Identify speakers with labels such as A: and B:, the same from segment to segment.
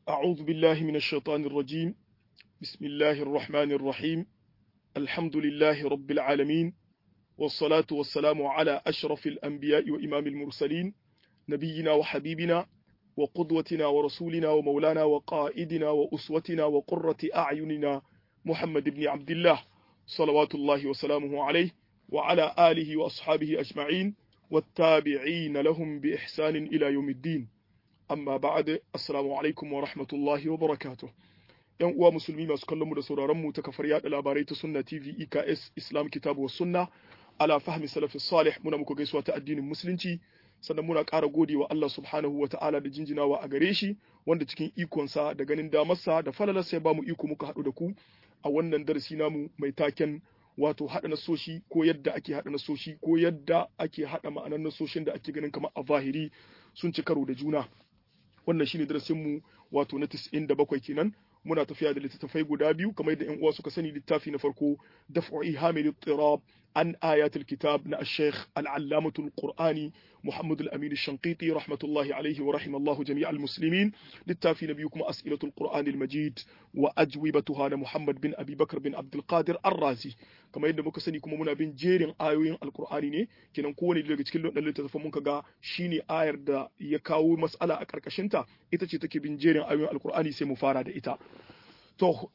A: أعوذ بالله من الشيطان الرجيم بسم الله الرحمن الرحيم الحمد لله رب العالمين والصلاة والسلام على أشرف الأنبياء وإمام المرسلين نبينا وحبيبنا وقدوتنا ورسولنا ومولانا وقائدنا وأسوتنا وقرة أعيننا محمد بن عبد الله صلوات الله وسلامه عليه وعلى آله وأصحابه أجمعين والتابعين لهم بإحسان إلى يوم الدين amma ba'ad assalamu alaikum wa rahmatullahi wa barakatuh yan uwa musulmi masu kallon mu da sauraron mu ta kafar yada labarai ta sunna tv eks islam kitabu wa sunna ala fahmi salafi salih muna muku gaisuwa ta addinin musulunci sannan muna ƙara gode wa Allah subhanahu wa ta'ala da jinjinawa a gare shi wanda cikin ikonsa da ganin damarsa da falalarsa ya bamu iko muka haɗu da ku a wannan darasi namu mai taken wato haɗa nasoshi ko yadda ake haɗa nasoshi ko yadda ake haɗa ma'anar nasoshin da ake ganin kamar a zahiri sun ci karo da juna wannan shine darasin mu wato na 97 kenan muna tafiya da littattafai guda biyu kamar yadda ƴan uwa suka sani littafi na farko daf'u ihamil ittirab an ayatul kitab na al-sheikh al-allamatu al-qur'ani muhammad al-amin al-shanqiti rahmatullahi alayhi wa rahimallahu jami' al-muslimin littafi na biyu kuma as'ilatul qur'an al-majid wa ajwibatuha na muhammad bin abi bakr bin abdul qadir ar-razi kamar yadda muka sani kuma muna bin jerin ayoyin alqur'ani ne kenan kowane daga cikin wannan littattafan muka ga shine ayar da ya kawo mas'ala a karkashin ta ita ce take bin jerin ayoyin alqur'ani sai mu fara da ita to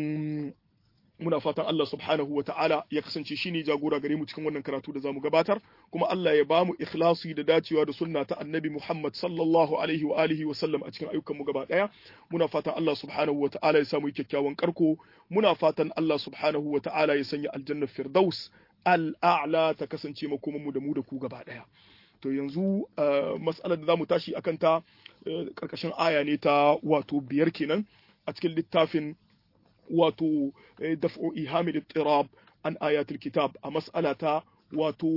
A: muna fatan Allah subhanahu wa ta'ala ya kasance shi ne jagora gare mu cikin wannan karatu da zamu gabatar kuma Allah ya bamu ikhlasi da dacewa da sunna ta annabi Muhammad sallallahu alaihi wa alihi wa sallam a cikin ayyukan mu gaba daya muna fatan Allah subhanahu wa ta'ala ya samu kyakkyawan karko muna fatan Allah subhanahu wa ta'ala ya sanya aljanna firdaus al'a'la ta kasance makoman mu da mu da ku gaba daya to yanzu mas'alar da zamu tashi akan ta karkashin aya ne ta wato biyar kenan a cikin littafin wato daf'u ihamil ittirab an ayatul kitab a mas'ala ta wato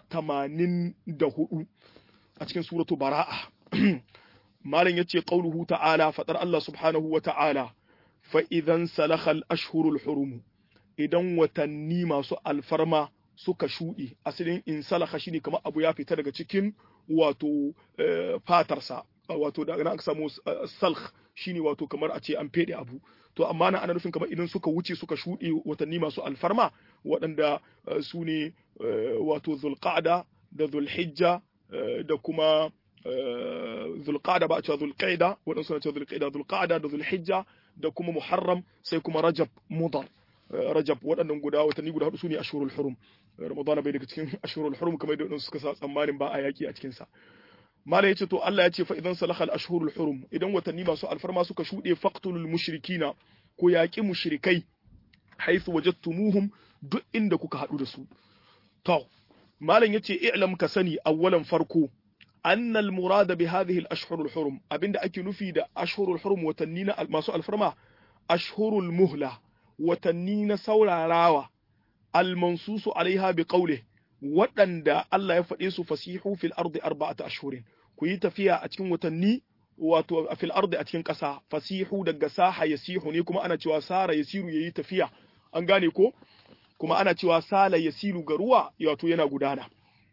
A: 84 a cikin suratu bara'a malam yace qauluhu ta'ala fadar Allah subhanahu wa ta'ala fa idan salakha al-ashhurul hurum idan watanni masu alfarma suka shuɗe asalin in salaka shine kamar abu ya fita daga cikin wato fatarsa wato da aka samu salh shine wato kamar a ce an fede abu to amma na ana nufin kamar idan suka wuce suka shuɗe watanni masu alfarma waɗanda su ne wato zulqa'da da zulhijja da kuma zulqa'da ba a cewa zulqa'da waɗansu na cewa zulqa'da zulqa'da da zulhijja da kuma muharram sai kuma rajab mudar rajab waɗannan guda watanni guda hudu su ne ashurul hurum ramadana bai daga cikin ashurul hurum kamar da suka sa tsammanin ba a yaki a cikinsa mala yace to Allah ya ce fa idan salahal ashhurul hurum idan watanni masu alfarma suka shuɗe faqtulul mushrikina ko yaƙi mushrikai haythu wajadtumuhum duk inda kuka haɗu da su to malam yace i'lam ka sani awwalan farko anna al murada bi hadhihi al ashhurul hurum abinda ake nufi da ashhurul hurum watanni na masu alfarma ashhurul muhla watanni na saurarawa al mansusu alaiha bi qawlihi waɗanda Allah ya faɗe su fasihu fil ardi arba'ata ashhurin ku yi tafiya a cikin watanni wato fil ardi a cikin ƙasa fasihu daga saha yasihu ne kuma ana cewa sara yasiru yayi tafiya an gane ko kuma ana cewa sala yasiru ga ruwa wato yana gudana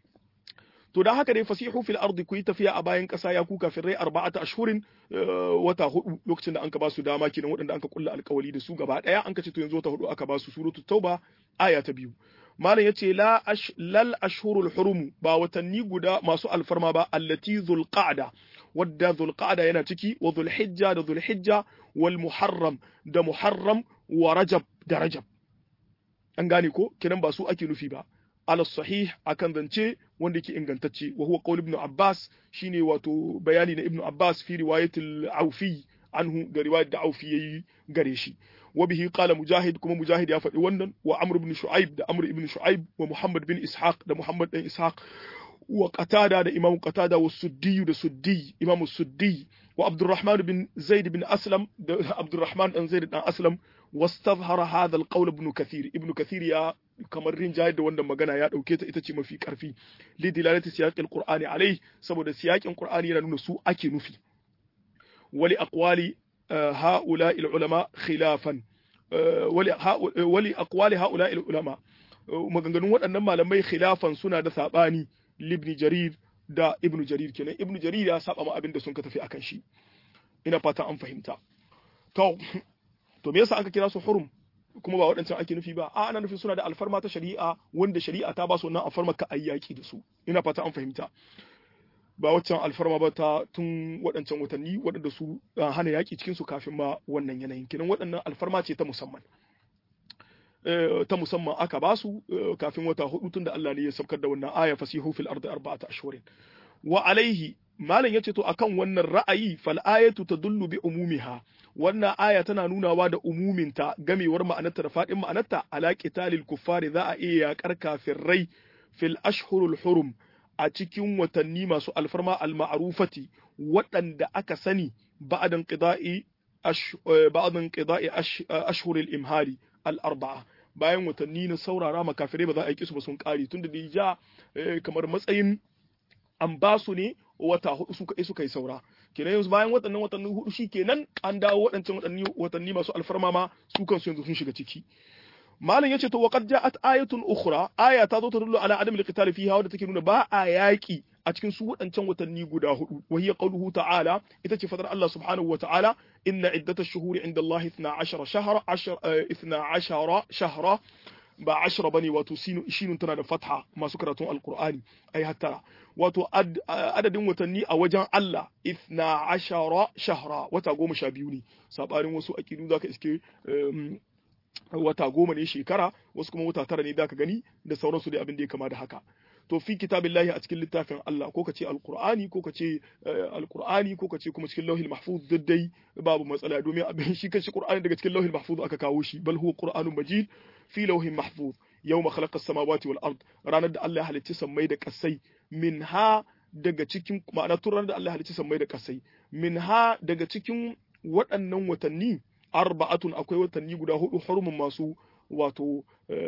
A: to dan haka dai fasihu fil ardi ku yi tafiya a bayan ƙasa ya kuka fil rai arba'ata ashhurin wata hudu lokacin da anka ba su dama kenan waɗanda anka kulla alƙawali da su gaba ɗaya an ka ce to yanzu wata hudu aka ba su suratul tauba aya ta biyu malam yace la ash, lal ashhurul hurum ba watanni guda masu alfarma ba allati zulqa'da wadda zulqa'da yana ciki wa zulhijja da zulhijja wal muharram da muharram wa rajab da rajab an gane ko kinan ba su ake nufi ba ala sahih akan zance wanda yake ingantacce wa huwa qaul ibn abbas shine wato bayani na ibn abbas fi riwayatil aufi anhu da riwayat da aufi yayi gare shi وبه قال مجاهد كما مجاهد يا فدي wannan wa amr ibn shu'aib da amr ibn shu'aib wa muhammad bin ishaq da muhammad bin ishaq wa qatada da imam qatada wa suddi da suddi imam suddi wa abdurrahman bin zaid bin aslam da abdurrahman dan zaid dan aslam wastazhara hadha alqawl ibn kathir ibn kathir ya kamar rinjayar da wannan magana ya dauke ta ita ce mafi karfi li dilalati siyaq alqur'ani alai saboda siyaqin qur'ani yana nuna su ake nufi wali aqwali هؤلاء العلماء خلافا ولأقوال هؤلاء العلماء maganganun waɗannan malamai khilafan suna da saɓani libni jarir da ibnu jarir kenan ibnu jarir ya saba ma abin da sun ka tafi akan shi ina fata an fahimta to to me yasa aka kira su hurum kuma ba waɗancan ake nufi ba a ana nufin suna da alfarma ta shari'a wanda shari'a ta ba su wannan alfarma ka ayyaki da su ina fata an fahimta ba waccan alfarma ba ta tun waɗancan watanni waɗanda su hana yaƙi cikin su kafin ma wannan yanayin kinan waɗannan alfarma ce ta musamman ta musamman aka ba su kafin wata hudu tun da Allah ne ya saukar da wannan aya fasihu fil ardi arba'ata ashhurin wa alaihi malam yace to akan wannan ra'ayi fal ayatu tadullu bi umumiha wannan aya tana nunawa da umuminta gamewar ma'anarta da fadin ma'anarta ala qitalil kuffari za a iya yakar kafirai fil ashhurul hurum a cikin watanni masu alfarma al-ma'rufati waɗanda aka sani ba'dan qida'i ba'dan qida'i ashhuril imhari al-arba'a bayan watanni na saurara makafirai ba za a yi kisu ba sun kare tunda da ja kamar matsayin an ba su ne wata hudu suka yi suka yi saura kenan yanzu bayan waɗannan watanni hudu shi kenan an dawo waɗancan watanni watanni masu alfarma ma su kansu yanzu sun shiga ciki malam yace to waqad ja'at ayatun ukhra aya ta zo ta dullu ala adam al-qital fiha wadda take nuna ba a yaki a cikin su waɗancan watanni guda hudu wa hiya qawluhu ta'ala ita ce fadar Allah subhanahu wa ta'ala inna iddatash shuhuri inda Allah 12 shahra 12 shahra ba ashra bane wato shinun tana da fatha masu karatun alqur'ani ai hattara wato adadin watanni a wajen Allah ithna ashara shahra wata goma sha biyu ne sabanin wasu aqidu zaka iske wata goma ne shekara wasu kuma wata tara ne zaka gani da sauransu da abin da ya kama da haka to fi kitabillahi a cikin littafin Allah ko kace alqur'ani ko kace alqur'ani ko kace kuma cikin lauhil mahfuz daddai babu matsala domin abin shi kanshi qur'ani daga cikin lauhil mahfuz aka kawo shi bal huwa qur'anun majid fi lauhin mahfuz yawma khalaqa as-samawati wal ard ranar da Allah ya halicci sammai da kasai minha daga cikin ma'ana tun ranar da Allah ya halicci sammai da kasai minha daga cikin waɗannan watanni arba'atun akwai watanni guda hudu hurumin masu wato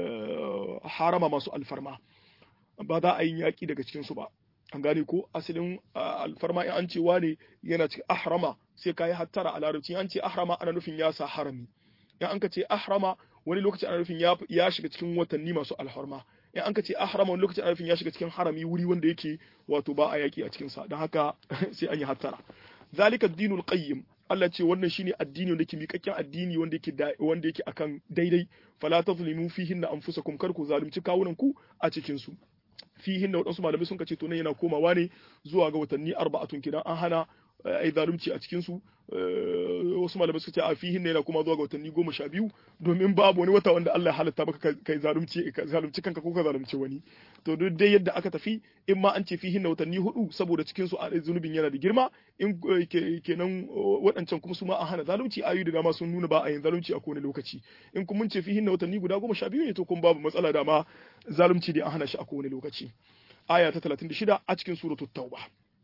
A: harama masu alfarma ba za a yi yaƙi daga cikinsu ba an gane ko asalin alfarma in an ce wane yana cikin ahrama sai ka yi hattara a larabci an ce ahrama ana nufin ya sa harami in an ka ce ahrama wani lokaci ana nufin ya shiga cikin watanni masu alfarma in an ka ce ahrama wani lokaci ana nufin ya shiga cikin harami wuri wanda yake wato ba a yaƙi a cikinsa don haka sai an yi hattara zalika dinul qayyim Allah ce wannan shine addini wanda yake miƙaƙƙen addini wanda yake wanda yake akan daidai fala tazlimu fihinna anfusakum kar ku zalunci kawunan ku a cikin su fihin da waɗansu malamai sun kace to nan yana komawa ne zuwa ga watanni arba'atun kidan an hana ai zalunci a cikin su wasu malamai suka ce a fihin ne yana kuma zuwa ga watanni goma sha biyu domin babu wani wata wanda Allah ya halatta maka kai zalunci ka zalunci kanka ko ka zalunci wani to duk dai yadda aka tafi in ma an ce fihin na watanni hudu saboda cikin su zunubin yana da girma in kenan waɗancan kuma su ma an hana zalunci ayu da dama sun nuna ba a yin zalunci a kowane lokaci in kuma mun ce fihin na watanni guda goma sha biyu ne to kuma babu matsala da ma zalunci da an hana shi a kowane lokaci aya ta 36 a cikin suratul tauba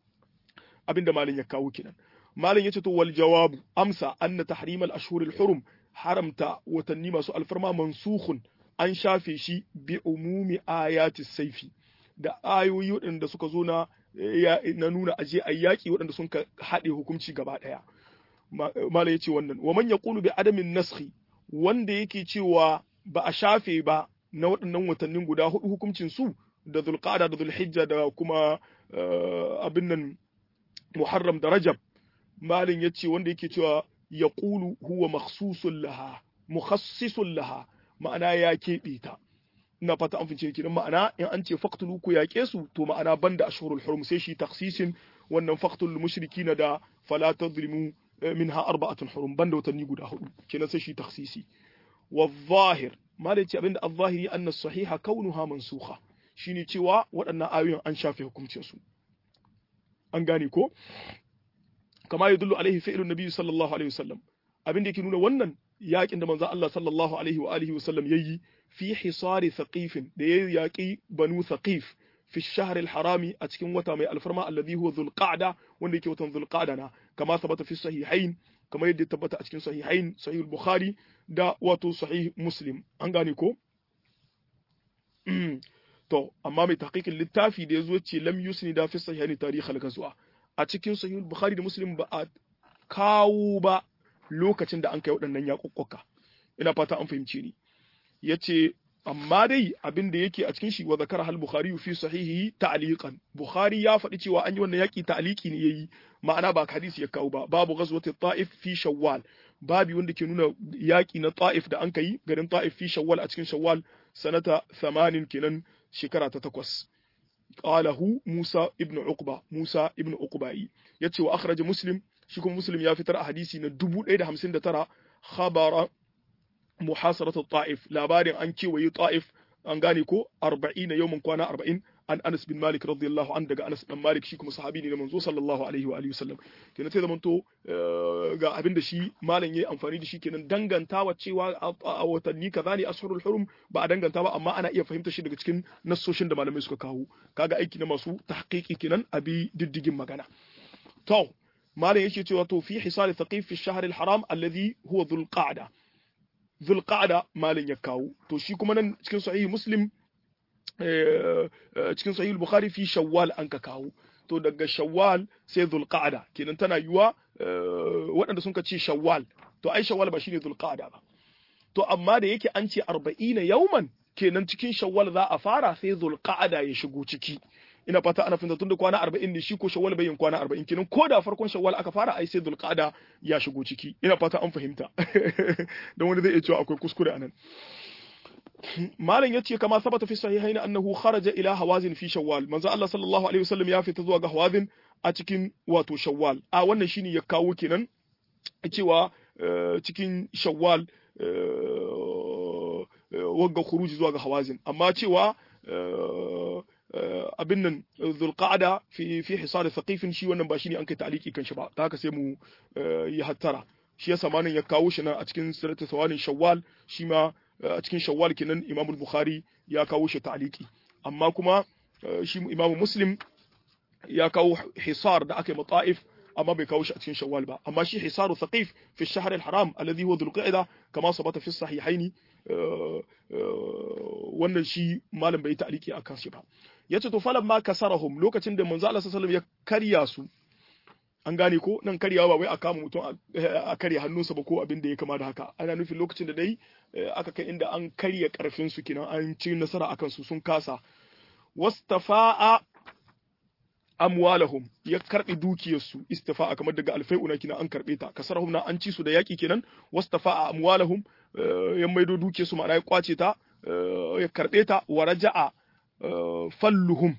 A: abinda malin ya kawo kenan malin yace to wal jawabu amsa anna tahrim al ashhur al hurum haramta watanni masu alfarma mansukhun an shafe shi bi umumi ayati saifi da ayoyi waɗanda suka zo na na nuna aje a yaƙi waɗanda sun haɗe hukunci gaba ɗaya malai yace wannan wa man yaqulu bi adamin naskhi wanda yake cewa ba a shafe ba na waɗannan watannin guda hudu hukuncin su da zulqa'da da zulhijja da kuma abin nan muharram da rajab malin yace wanda yake cewa yaqulu huwa makhsusun laha mukhassisun laha ma'ana ya keɓe ta ina fata an fice kidan ma'ana in an ce faqtulu ku yaƙe su to ma'ana banda ashhurul hurum sai shi taksisin wannan faqtul mushrikin da fala tadrimu minha arba'atun hurum banda watanni guda hudu kenan sai shi taksisi wa zahir malai ce abinda al-zahiri anna sahiha kaunuha mansukha shine cewa waɗannan ayoyin an shafe hukuncin su an gane ko kama yadullu alaihi fi'lun nabi sallallahu alaihi wasallam abin da yake nuna wannan yakin da manzo Allah sallallahu alaihi wa alihi wasallam yayi fi hisari thaqif da yayi yaki banu thaqif fi shahr al-harami a cikin wata mai alfarma alladhi huwa dhulqa'da wanda yake watan dhulqa'da na kama sabata fi sahihain kama yadda tabbata a cikin sahihain sahih al-bukhari da wato sahih muslim an gane ko to amma mai tahqiqin littafi da yazo ce lam yusni da fi sahihain tarikh al-ghazwa a cikin sahih al-bukhari da muslim ba a kawo ba lokacin da an kai waɗannan yaƙuƙƙuka ina fata an fahimce ni yace amma dai abin da yake a cikin shi wa zakara hal bukhari fi sahihi ta'liqan bukhari ya faɗi cewa an yi wannan yaƙi ta'liqi ne yayi ma'ana ba hadisi ya kawo ba babu ghazwati ta'if fi shawwal babi wanda ke nuna yaƙi na ta'if da an kai garin ta'if fi shawwal a cikin shawwal sanata 80 kenan shekara ta takwas qalahu Musa ibn Uqba Musa ibn Uqbai yace wa akhraja Muslim shi kuma Muslim ya fitar a hadisi na 1059 khabara muhasarat ta'if labarin an kewaye ta'if an gane ko 40 yawmin kwana 40 an Anas bin Malik radiyallahu an daga Anas dan Malik shi kuma sahabi ne na manzo sallallahu alaihi wa alihi wasallam kenan sai zamanto ga abin da shi malam yayi amfani da shi kenan dangantawa cewa a watanni kaza ne ashurul hurum ba a danganta ba amma ana iya fahimta shi daga cikin nassoshin da malamai suka kawo kaga aiki na masu tahqiqi kenan abi diddigin magana to malam yake cewa to fi hisal thaqif fi shahr al haram alladhi huwa dhul qa'da dhul qa'da malam ya kawo to shi kuma nan cikin sahih muslim cikin sahih bukhari fi shawwal an ka kawo to daga shawwal sai zulqa'da kenan tana yiwa waɗanda sun ka ce shawwal to ai shawwal ba shine zulqa'da ba to amma da yake an ce 40 yauman kenan cikin shawwal za a fara sai zulqa'da ya shigo ciki ina fata ana fahimta tunda kwana 40 ne shi ko shawwal bayin kwana 40 kenan ko da farkon shawwal aka fara ai sai zulqa'da ya shigo ciki ina fata an fahimta dan wani zai iya cewa akwai kuskure anan malam yace kama sabata fi sahihaini annahu kharaja ila hawazin fi shawwal manzo Allah sallallahu alaihi wasallam ya fita zuwa ga hawazin a cikin wato shawwal a wannan shine ya kawo kenan cewa cikin shawwal wagga khuruji zuwa ga hawazin amma cewa abin nan zulqa'da fi fi hisar thaqifin shi wannan ba shine an kai ta'liki kan shi ba ta haka sai mu yi hattara shi yasa manan ya kawo shi nan a cikin siratu sawanin shawwal shi ma a cikin shawwal kenan Imam Bukhari ya kawo shi ta'liqi amma kuma shi Imam Muslim ya kawo hisar da aka yi mata'if amma bai kawo shi a cikin shawwal ba amma shi hisaru thaqif fi shahr al-haram alladhi huwa dhul qa'da kama sabata fi sahihaini wannan shi malam bai ta'liqi akan shi ba yace to falan ma kasarahum lokacin da manzo Allah sallallahu alaihi wasallam ya karya su an gane ko nan karyawa ba wai a kama mutum a karya hannunsa ba ko abin da ya kama da haka ana nufin lokacin da dai aka kai inda an karya karfin su kenan an ci nasara akan su sun kasa wastafa'a amwalahum ya karbi dukiyarsu istifa'a kamar daga alfai'una kina an karbe ta kasarhum na an ci su da yaki kenan wastafa'a amwalahum ya maido dukiyarsu ma'ana ya kwace ta ya karbe ta wa raja'a falluhum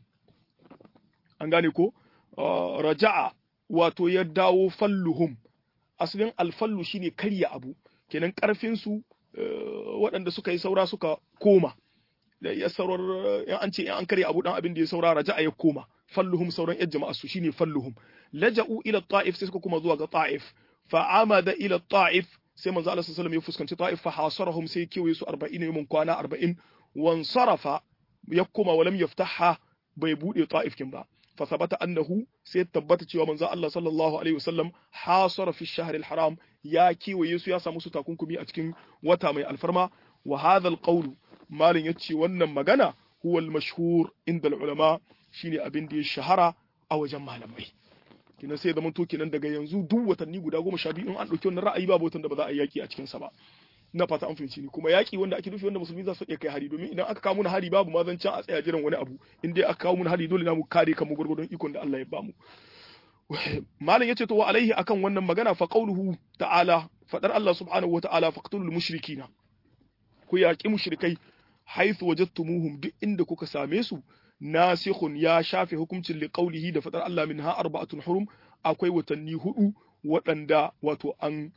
A: an gane ko raja'a wato ya dawo falluhum asalin alfallu shine karya abu kenan karfin su waɗanda suka yi saura suka koma ya saurar in an ce in an karya abu dan abin da ya saura raja'a ya koma falluhum sauran yan jama'a su shine falluhum laja'u ila ta'if sai suka kuma zuwa ga ta'if fa amada ila ta'if sai manzo Allah sallallahu alaihi wasallam ya fuskanci ta'if fa hasarahum sai kiwaye su 40 yawmin kwana 40 wansarafa ya kuma walam yaftaha bai bude ta'if kin ba fa sabata annahu sai tabbata cewa manzo Allah sallallahu alaihi wasallam hasara fi shahr al-haram ya kiwaye su ya samu su takunkumi a cikin wata mai alfarma wa hadha al-qawl malin yace wannan magana huwa al-mashhur inda al-ulama shine abin da ya shahara a wajen malamai kinan sai zaman to kinan daga yanzu duk watanni guda goma sha biyu in an ɗauki wannan ra'ayi babu watan da ba za a yi yaki a cikin sa ba na fata an fahimci ni kuma yaki wanda ake nufi wanda musulmi za su iya kai hari domin idan aka kawo mun hari babu ma zancen a tsaya jiran wani abu in dai aka kawo mun hari dole na mu kare kanmu gurgurdon ikon da Allah ya bamu malam yace to wa alaihi akan wannan magana fa qauluhu ta'ala fadar Allah subhanahu wa ta'ala faqtulul mushrikina ku yaki mushrikai haythu wajadtumuhum duk inda kuka same su nasikhun ya shafe hukuncin liqaulihi da fadar Allah minha arba'atun hurum akwai watanni hudu waɗanda wato an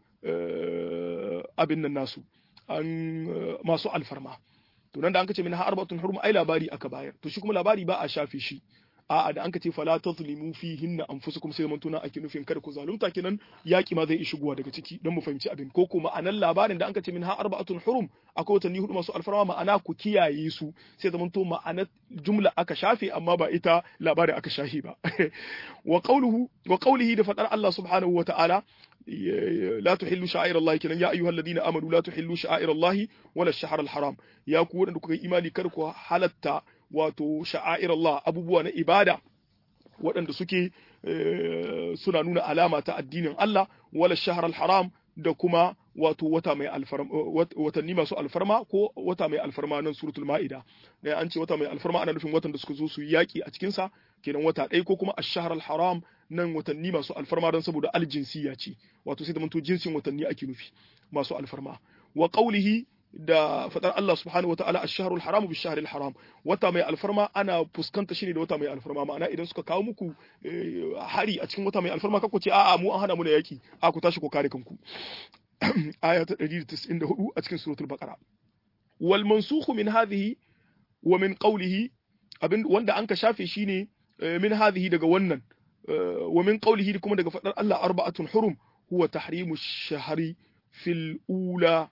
A: abin nan nasu an masu alfarma to nan da an kace minha arba'atun hurum ai labari aka bayar to shi kuma labari ba a shafe shi a'a da an ka ce fala tazlimu fihinna anfusukum sai mun tuna ake nufin kada ku zalunta kenan yaki ma zai shigowa daga ciki don mu fahimci abin ko kuma ma'anan labarin da an ka ce minha arba'atun hurum akwai watanni hudu masu alfarma ma'ana ku kiyaye su sai zaman to ma'anar jumla aka shafe amma ba ita labarin aka shafe ba wa qawluhu wa qawlihi da fadar Allah subhanahu wa ta'ala لا تحلوا شعائر الله كنا يا أيها الذين آمنوا لا تحلوا شعائر الله ولا الشهر الحرام يا كون أنكم إيماني كركوا حالتا wato sha'air Allah abubuwa na ibada waɗanda suke suna nuna alama ta addinin Allah wala shahar haram da kuma wato wata mai alfarma watanni masu alfarma ko wata mai alfarma nan suratul ma'ida da an ce wata mai alfarma ana nufin watan da suka zo su yi yaki a cikin sa kenan wata ɗaya ko kuma ash-shahr al-haram nan watanni masu alfarma don saboda aljinsiya ce wato sai da manto jinsin watanni ake nufi masu alfarma wa qawlihi da fadar Allah subhanahu wa ta'ala ash-shahrul haram bi shahril haram wata mai alfarma ana fuskanta shi ne da wata mai alfarma ma'ana idan suka kawo muku hari a cikin wata mai alfarma kako ce a'a mu an hana mu da yaki a ku tashi ku kare kanku aya ta 194 a cikin suratul baqara wal mansukhu min hadhihi wa min qawlihi abin wanda an ka shafe shine min hadhihi daga wannan wa min qawlihi kuma daga fadar Allah arba'atun hurum huwa tahrimu shahri fil ula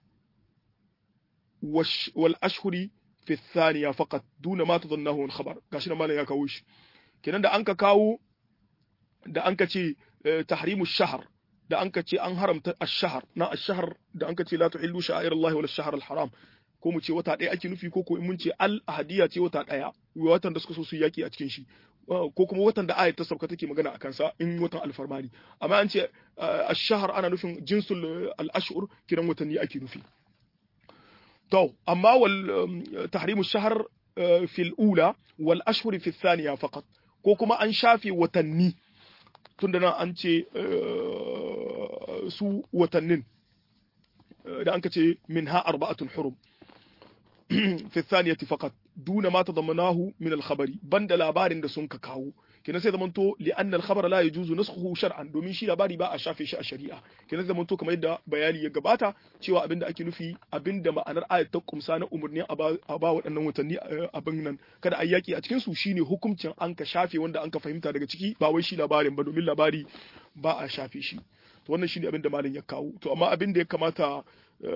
A: والأشهر في الثانية فقط دون ما تظنه من خبر gashi nan malam ya kawo shi kenan da anka kawo da anka ce tahrimu shahr da anka ce an haramta ash-shahr na ash-shahr da anka ce la tuhillu sha'air Allah wala ash-shahr al-haram ko mu ce wata ɗaya ake nufi ko ko mun ce al-ahadiya ce wata ɗaya watan da suka so su yaki a cikin shi ko kuma watan da ayat ta sauka take magana a kansa in watan alfarmani amma an ce ash-shahr ana nufin jinsul al-ashhur kiran watanni ake nufi تو أما تحريم الشهر في الأولى والأشهر في الثانية فقط كوكما أن شافي وتني تندنا أنت سو وتنين da anka ce minha arba'atun hurum fi thaniyati faqat duna ma tadammanahu min al-khabari banda labarin da sun ka kawo kenan sai zamanto li anna al-khabara la yajuzu naskhuhu shar'an domin shi labari ba a shafe shi a shari'a kenan sai zamanto kamar yadda bayani ya gabata cewa abinda ake nufi abinda ma'anar ayat ta kumsa na umurni a ba waɗannan watanni abin nan kada a yaki a cikin su shine hukuncin an ka shafe wanda an ka fahimta daga ciki ba wai shi labarin ba domin labari ba a shafe shi to wannan shine abin da malam ya kawo to amma abin da ya kamata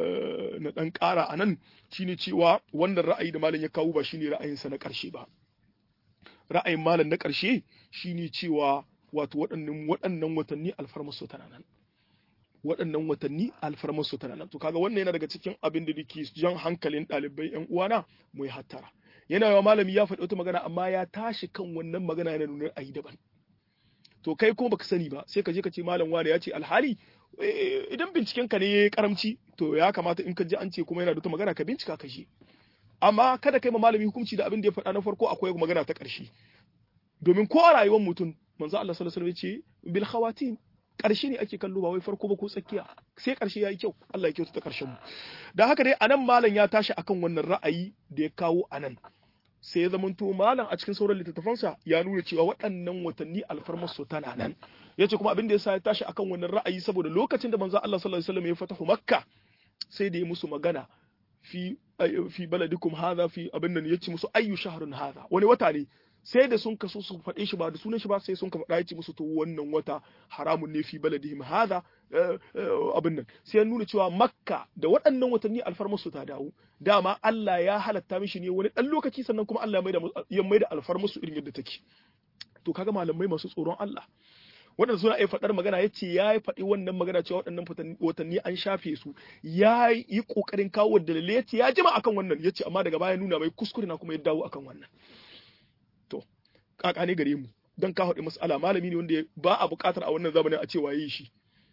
A: na dan ƙara a nan shine cewa wannan ra'ayi da malam ya kawo ba shine ra'ayinsa na ƙarshe ba ra'ayin malam na ƙarshe shine cewa wato waɗannan waɗannan watanni alfarmasu tana nan waɗannan watanni alfarmasu tana nan to kaga wannan yana daga cikin abin da nake jan hankalin ɗalibai ƴan uwana mu yi hattara yana yawa malami ya faɗi wata magana amma ya tashi kan wannan magana yana nuna ayi daban to kai kuma baka sani ba sai ka je ka ce malam wani ya ce alhali idan binciken ka ne ya karamci to ya kamata in ka ji an ce kuma yana da wata magana ka bincika ka je amma kada kai ma malami hukunci da abin da ya faɗa na farko akwai magana ta ƙarshe domin ko a rayuwar mutum manzo Allah sallallahu alaihi wasallam ya ce bil khawatin ƙarshe ne ake kallo ba wai farko ba ko tsakiya sai ƙarshe yayi kyau Allah ya kyauta ta ƙarshen mu da haka dai anan malam ya tashi akan wannan ra'ayi da ya kawo anan sai ya zamanto malam a cikin sauran littattafansa ya nuna cewa waɗannan watanni alfarmar su tana nan yace kuma abin da yasa ya tashi akan wannan ra'ayi saboda lokacin da manzo Allah sallallahu alaihi wasallam ya fatahu makka sai da ya musu magana fi fi baladikum hadha fi abin nan yace musu ayyu shahrun hadha wani wata ne sai da sun kaso su faɗe shi ba da sunan shi ba sai sun ka faɗa yace musu to wannan wata haramun ne fi baladihim hadha abin nan sai ya nuna cewa makka da waɗannan watanni alfarmar su ta dawo dama Allah ya halatta mishi ne wani ɗan lokaci sannan kuma Allah ya mai da alfarmar su irin yadda take to kaga malamai masu tsoron Allah waɗanda suna iya faɗar magana ya ce ya yi faɗi wannan magana cewa waɗannan watanni an shafe su ya yi ƙoƙarin kawo dalilai ya ce ya jima akan wannan ya ce amma daga baya nuna mai kuskure na kuma ya dawo akan wannan to kaka ne gare mu don ka haɗe mas'ala malami ne wanda ba a buƙatar a wannan zamanin a ce waye shi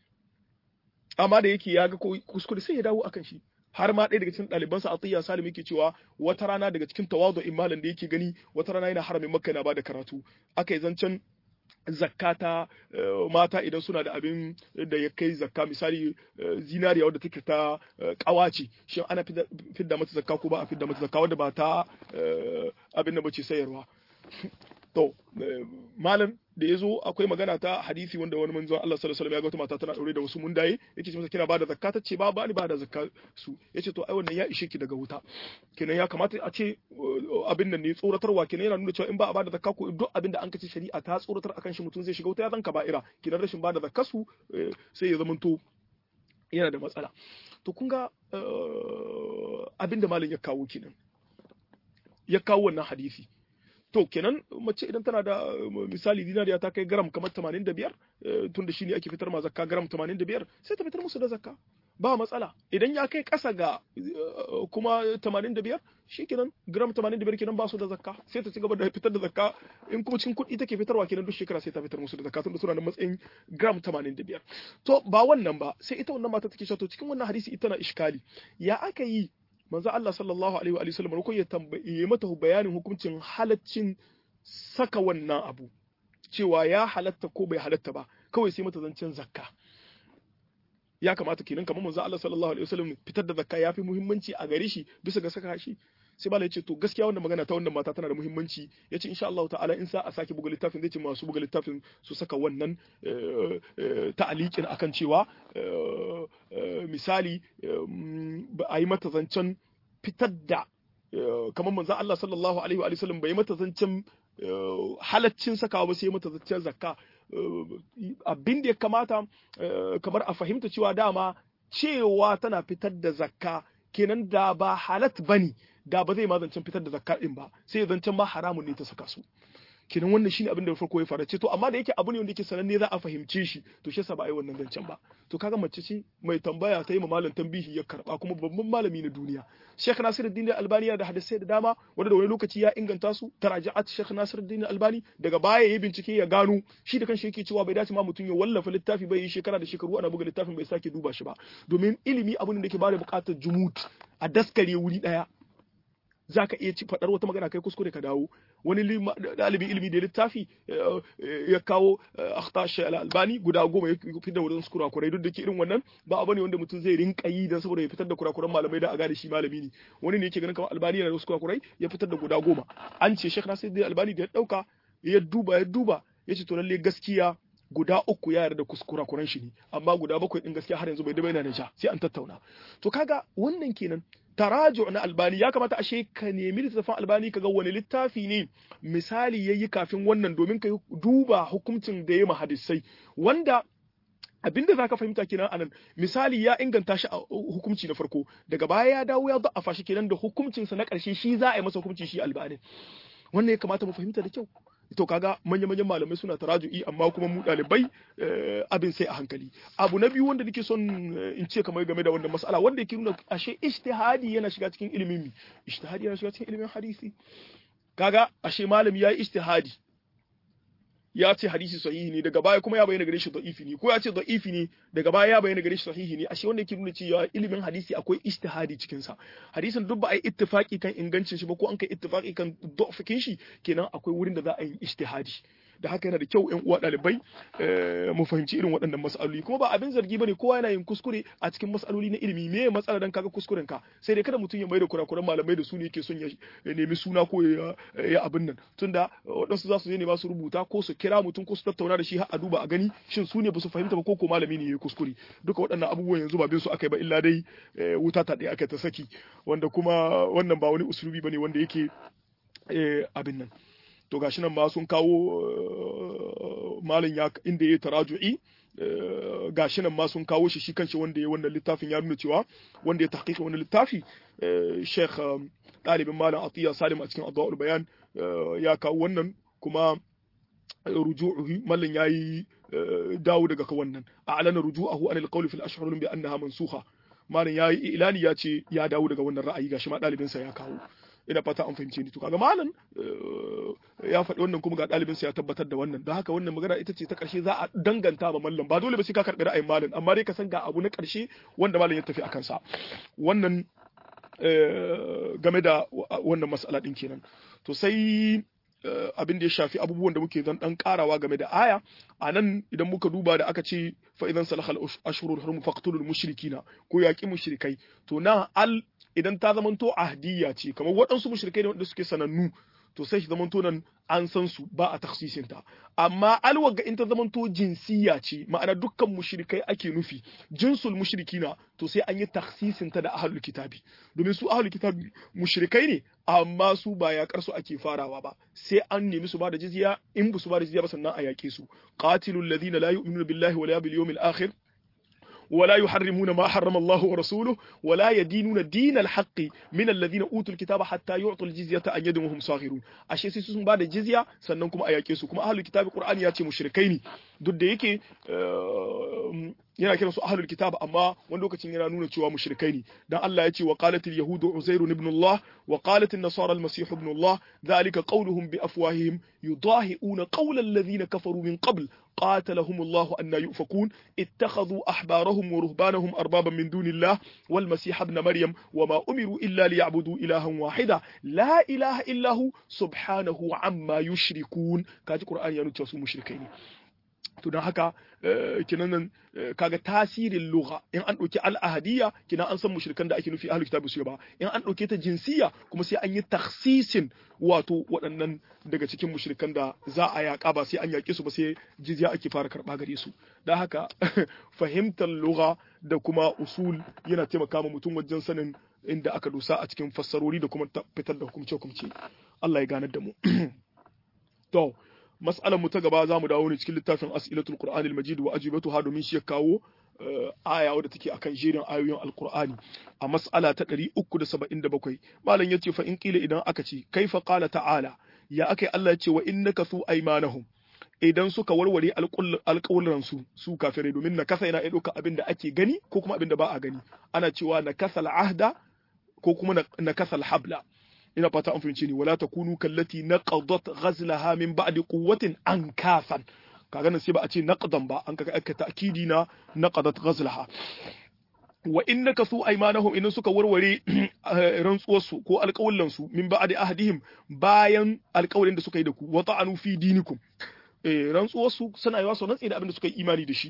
A: amma da yake ya ga kuskure sai ya dawo akan shi har ma ɗaya daga cikin ɗalibansa Atiyya Salim yake cewa wata rana daga cikin tawadu'in malam da yake gani wata rana yana haramin Makka yana bada karatu aka yi zancen zakata mata idan suna da abin da ya kai zakka misali zinariya wadda take ta kawace shi ana fidda mata zakka ko ba a fidda mata zakka wadda ba ta abin da bace sayarwa to malam da ya zo akwai magana ta hadisi wanda wani manzon Allah sallallahu alaihi wasallam ya ga wata mata tana daure da wasu mundaye yake ce mata kina bada zakka ta ce ba ba ni bada zakka su yace to ai wannan ya ishe ki daga wuta kenan ya kamata a ce abin nan ne tsoratarwa kenan yana nuna cewa in ba a bada zakka ko duk abin da an kace shari'a ta tsoratar akan shi mutum zai shiga wuta ya zanka ba'ira kenan rashin bada zakka su sai ya zamanto yana da matsala to kun ga abin da malam ya kawo kenan ya kawo wannan hadisi to kenan mace idan tana da misali dinariya ta kai gram kamar 85 tunda shine ake fitar ma zakka gram 85 sai ta fitar musu da zakka ba matsala idan ya kai ƙasa ga kuma 85 shikenan gram 85 kenan ba su da zakka sai ta ci gaba da fitar da zakka in kuma cikin kuɗi take fitarwa kenan duk shekara sai ta fitar musu da zakka tunda suna da matsayin gram 85 to ba wannan ba sai ita wannan mata take cewa to cikin wannan hadisi ita na iskali ya aka yi manzo Allah sallallahu alaihi wa sallam ko ya tambaye mata bayanin hukuncin halaccin saka wannan abu cewa ya halatta ko bai halatta ba kawai sai mata zancen zakka ya kamata kenan kamar manzo Allah sallallahu alaihi wasallam fitar da zakka yafi muhimmanci a gare shi bisa ga saka shi sai malai ce to gaskiya wannan magana ta wannan mata tana da muhimmanci yace insha Allah ta'ala in sa a sake buga littafin zai ce masu buga littafin su saka wannan ta'aliqin akan cewa misali a yi mata zancen fitar da kamar manzo Allah sallallahu alaihi wa sallam bai mata zancen halaccin sakawa ba sai mata zancen zakka abin da ya kamata kamar a fahimta cewa dama cewa tana fitar da zakka kenan da ba halat bane da ba zai ma zancen fitar da zakka din ba sai zancen ma haramun ne ta saka su kenan wannan shine abin da farko ya fara ce to amma da yake abu ne wanda yake sananne za a fahimce shi to shi yasa ba a yi wannan zancen ba to kaga mace ce mai tambaya ta yi ma malam tambihi ya karba kuma babban malami na duniya Sheikh Nasiruddin Albani da hadisai da dama wanda da wani lokaci ya inganta su taraja'at Sheikh Nasiruddin Albani daga baya yayi bincike ya gano shi da kanshi yake cewa bai dace ma mutum ya wallafa littafi bai yi shekara da shekaru ana buga littafin bai sake duba shi ba domin ilimi abin da yake bada bukatar jumut a daskare wuri daya za ka iya ci faɗar wata magana kai kuskure ka dawo wani ɗalibin ilimi da littafi ya kawo akhtash al-albani guda goma ya fitar da wurin kurakurai duk da ke irin wannan ba abu ne wanda mutum zai rinka yi dan saboda ya fitar da kurakuran malamai da a gane shi malami ne wani ne yake ganin kamar albani yana da wasu kurakurai ya fitar da guda goma an ce Sheikh Nasiruddin Albani da ya dauka ya duba ya duba ya ce to lalle gaskiya guda uku ya yarda kuskura kuran shi ne amma guda bakwai din gaskiya har yanzu bai da yana da ja sai an tattauna to kaga wannan kenan taraju na albani ya kamata ashe ka nemi littafin albani kaga wani littafi ne misali yayi kafin wannan domin ka duba hukuncin da ya hadisai wanda abinda zaka fahimta kenan anan misali ya inganta shi a hukunci na farko daga baya ya dawo ya da'afa shi kenan da hukuncinsa na ƙarshe shi za a yi masa hukunci shi albani wannan ya kamata mu fahimta da kyau to kaga manya-manyan malamai suna taraju'i amma kuma mu ɗalibai abin sai a hankali abu na biyu wanda nake son in ce kamar game da wannan mas'ala wanda yake nuna ashe ijtihadi yana shiga cikin ilimin mi ijtihadi yana shiga cikin ilimin hadisi kaga ashe malami yayi ijtihadi ya ce hadisi sahihi ne daga baya kuma ya bayyana gare shi da'ifi ne ko ya ce da'ifi ne daga baya ya bayyana gare shi sahihi ne ashe wanda yake nuna cewa ilimin hadisi akwai ijtihadi cikin sa hadisin duk ba a yi ittifaki kan ingancin shi ba ko an kai ittifaki kan da'fikin shi kenan akwai wurin da za a yi ijtihadi da haka yana da kyau ƴan uwa ɗalibai mu fahimci irin waɗannan mas'aloli kuma ba abin zargi bane kowa yana yin kuskure a cikin mas'aloli na ilimi me matsala dan kaga kuskuren ka sai dai kada mutum ya maida kurakuran malamai da su ne yake son ya nemi suna ko ya abin nan tunda waɗansu za su je ne ba su rubuta ko su kira mutum ko su tattauna da shi har a duba a gani shin su ne ba su fahimta ba ko ko malami ne ya kuskure duka waɗannan abubuwan yanzu ba bin su aka yi ba illa dai wuta ta ɗaya aka ta saki wanda kuma wannan ba wani usulubi bane wanda yake abin nan to gashi nan ma sun kawo malam ya inda ya taraju'i gashi nan ma sun kawo shi shi kanshi wanda ya wannan littafin ya nuna cewa wanda ya tahqiqa wannan littafi Sheikh ɗalibin malam Atiya Salim a cikin Adwa'ul Bayan ya kawo wannan kuma ruju'uhu mallan yayi dawo daga ka wannan a'lana ruju'ahu anil qawli fil ashhur bi annaha mansukha malam yayi ilani ya ce ya dawo daga wannan ra'ayi gashi ma ɗalibinsa ya kawo ina fata an fahimce ni to kaga malam ya faɗi wannan kuma ga ɗalibinsa ya tabbatar da wannan don haka wannan magana ita ce ta ƙarshe za a danganta ba mallam ba dole ba sai ka karɓi ra'ayin malam amma dai ka san ga abu na ƙarshe wanda malam ya tafi a kansa wannan game da wannan mas'ala din kenan to sai abin da ya shafi abubuwan da muke zan dan karawa game da aya a nan idan muka duba da aka ce fa idan salahal ashurul hurum faqtulul mushrikina ko yaqi mushrikai to na al idan ta zamanto ahdiyya ce kamar waɗansu mushrikai ne wanda suke sanannu to sai shi zamanto nan an san su ba a taksisin ta amma alwaga in ta zamanto jinsiya ce ma'ana dukkan mushrikai ake nufi jinsul mushrikina to sai an yi taksisin ta da ahlul kitabi domin su ahlul kitabi mushrikai ne amma su ba yakar su ake farawa ba sai an nemi su ba da jizya in ba su ba da jizya ba sannan a yake su qatilul ladina la yu'minuna billahi wala bil yawmil akhir ولا يحرمون ما حرم الله ورسوله ولا يدينون دين الحق من الذين اوتوا الكتاب حتى يعطوا الجزيه عن يد وهم صاغرون ashe sai sun bada jizya sannan kuma a yake su kuma ahlul kitabi qur'ani ya ce mushrikai ne duk da yake yana kiransu ahlul kitab amma wani lokacin yana nuna cewa mushrikai ne dan Allah ya ce wa qalat al yahudu uzair ibn Allah wa qalat an nasara al masih ibn Allah dhalika qawluhum bi afwahihim yudahi'una qawla alladhina kafaru min qabl قاتلهم الله أن يؤفكون اتخذوا أحبارهم ورهبانهم أربابا من دون الله والمسيح ابن مريم وما أمروا إلا ليعبدوا إلها واحدا لا إله إلا هو سبحانه عما يشركون كاتي قرآن ينوتي سو مشركين to don haka kinan nan kaga tasirin lugha in an ɗauki al'ahadiyya kinan an san mushrikan da ake nufi ahlul kitabi su ba in an ɗauke ta jinsiya kuma sai an yi taksisin wato waɗannan daga cikin mushrikan da za a yaƙa ba sai an yaƙe su ba sai jizya ake fara karɓa gare su don haka fahimtar lugha da kuma usul yana taimaka ma mutum wajen sanin inda aka dosa a cikin fassarori da kuma fitar da hukumce-hukumce Allah ya ganar da mu to mas'alar mu ta gaba za mu dawo ne cikin littafin as'ilatul qur'anil majid wa ajibatuha domin shi ya kawo aya wadda take akan jerin ayoyin alqur'ani a mas'ala ta 377 malam yace fa in qila idan aka ce kaifa qala ta'ala ya akai Allah ya ce wa innaka su aymanahum idan suka warware alƙawuran su su kafirai domin na kasa yana iya ɗauka abin da ake gani ko kuma abin da ba a gani ana cewa na kasal ahda ko kuma na kasal habla ina fata an fahimce ni wala takunu kallati naqadat ghazlaha min ba'di quwwatin ankasan kaga nan sai ba a ce naqdan ba an kaga aka ta'kidi na naqadat ghazlaha wa innaka su aymanahum idan suka warware rantsuwarsu ko alƙawullan su min ba'di ahdihim bayan alƙawalin da suka yi da ku wa ta'anu fi dinikum eh rantsuwarsu suna yawa su rantsi da abin da suka yi imani da shi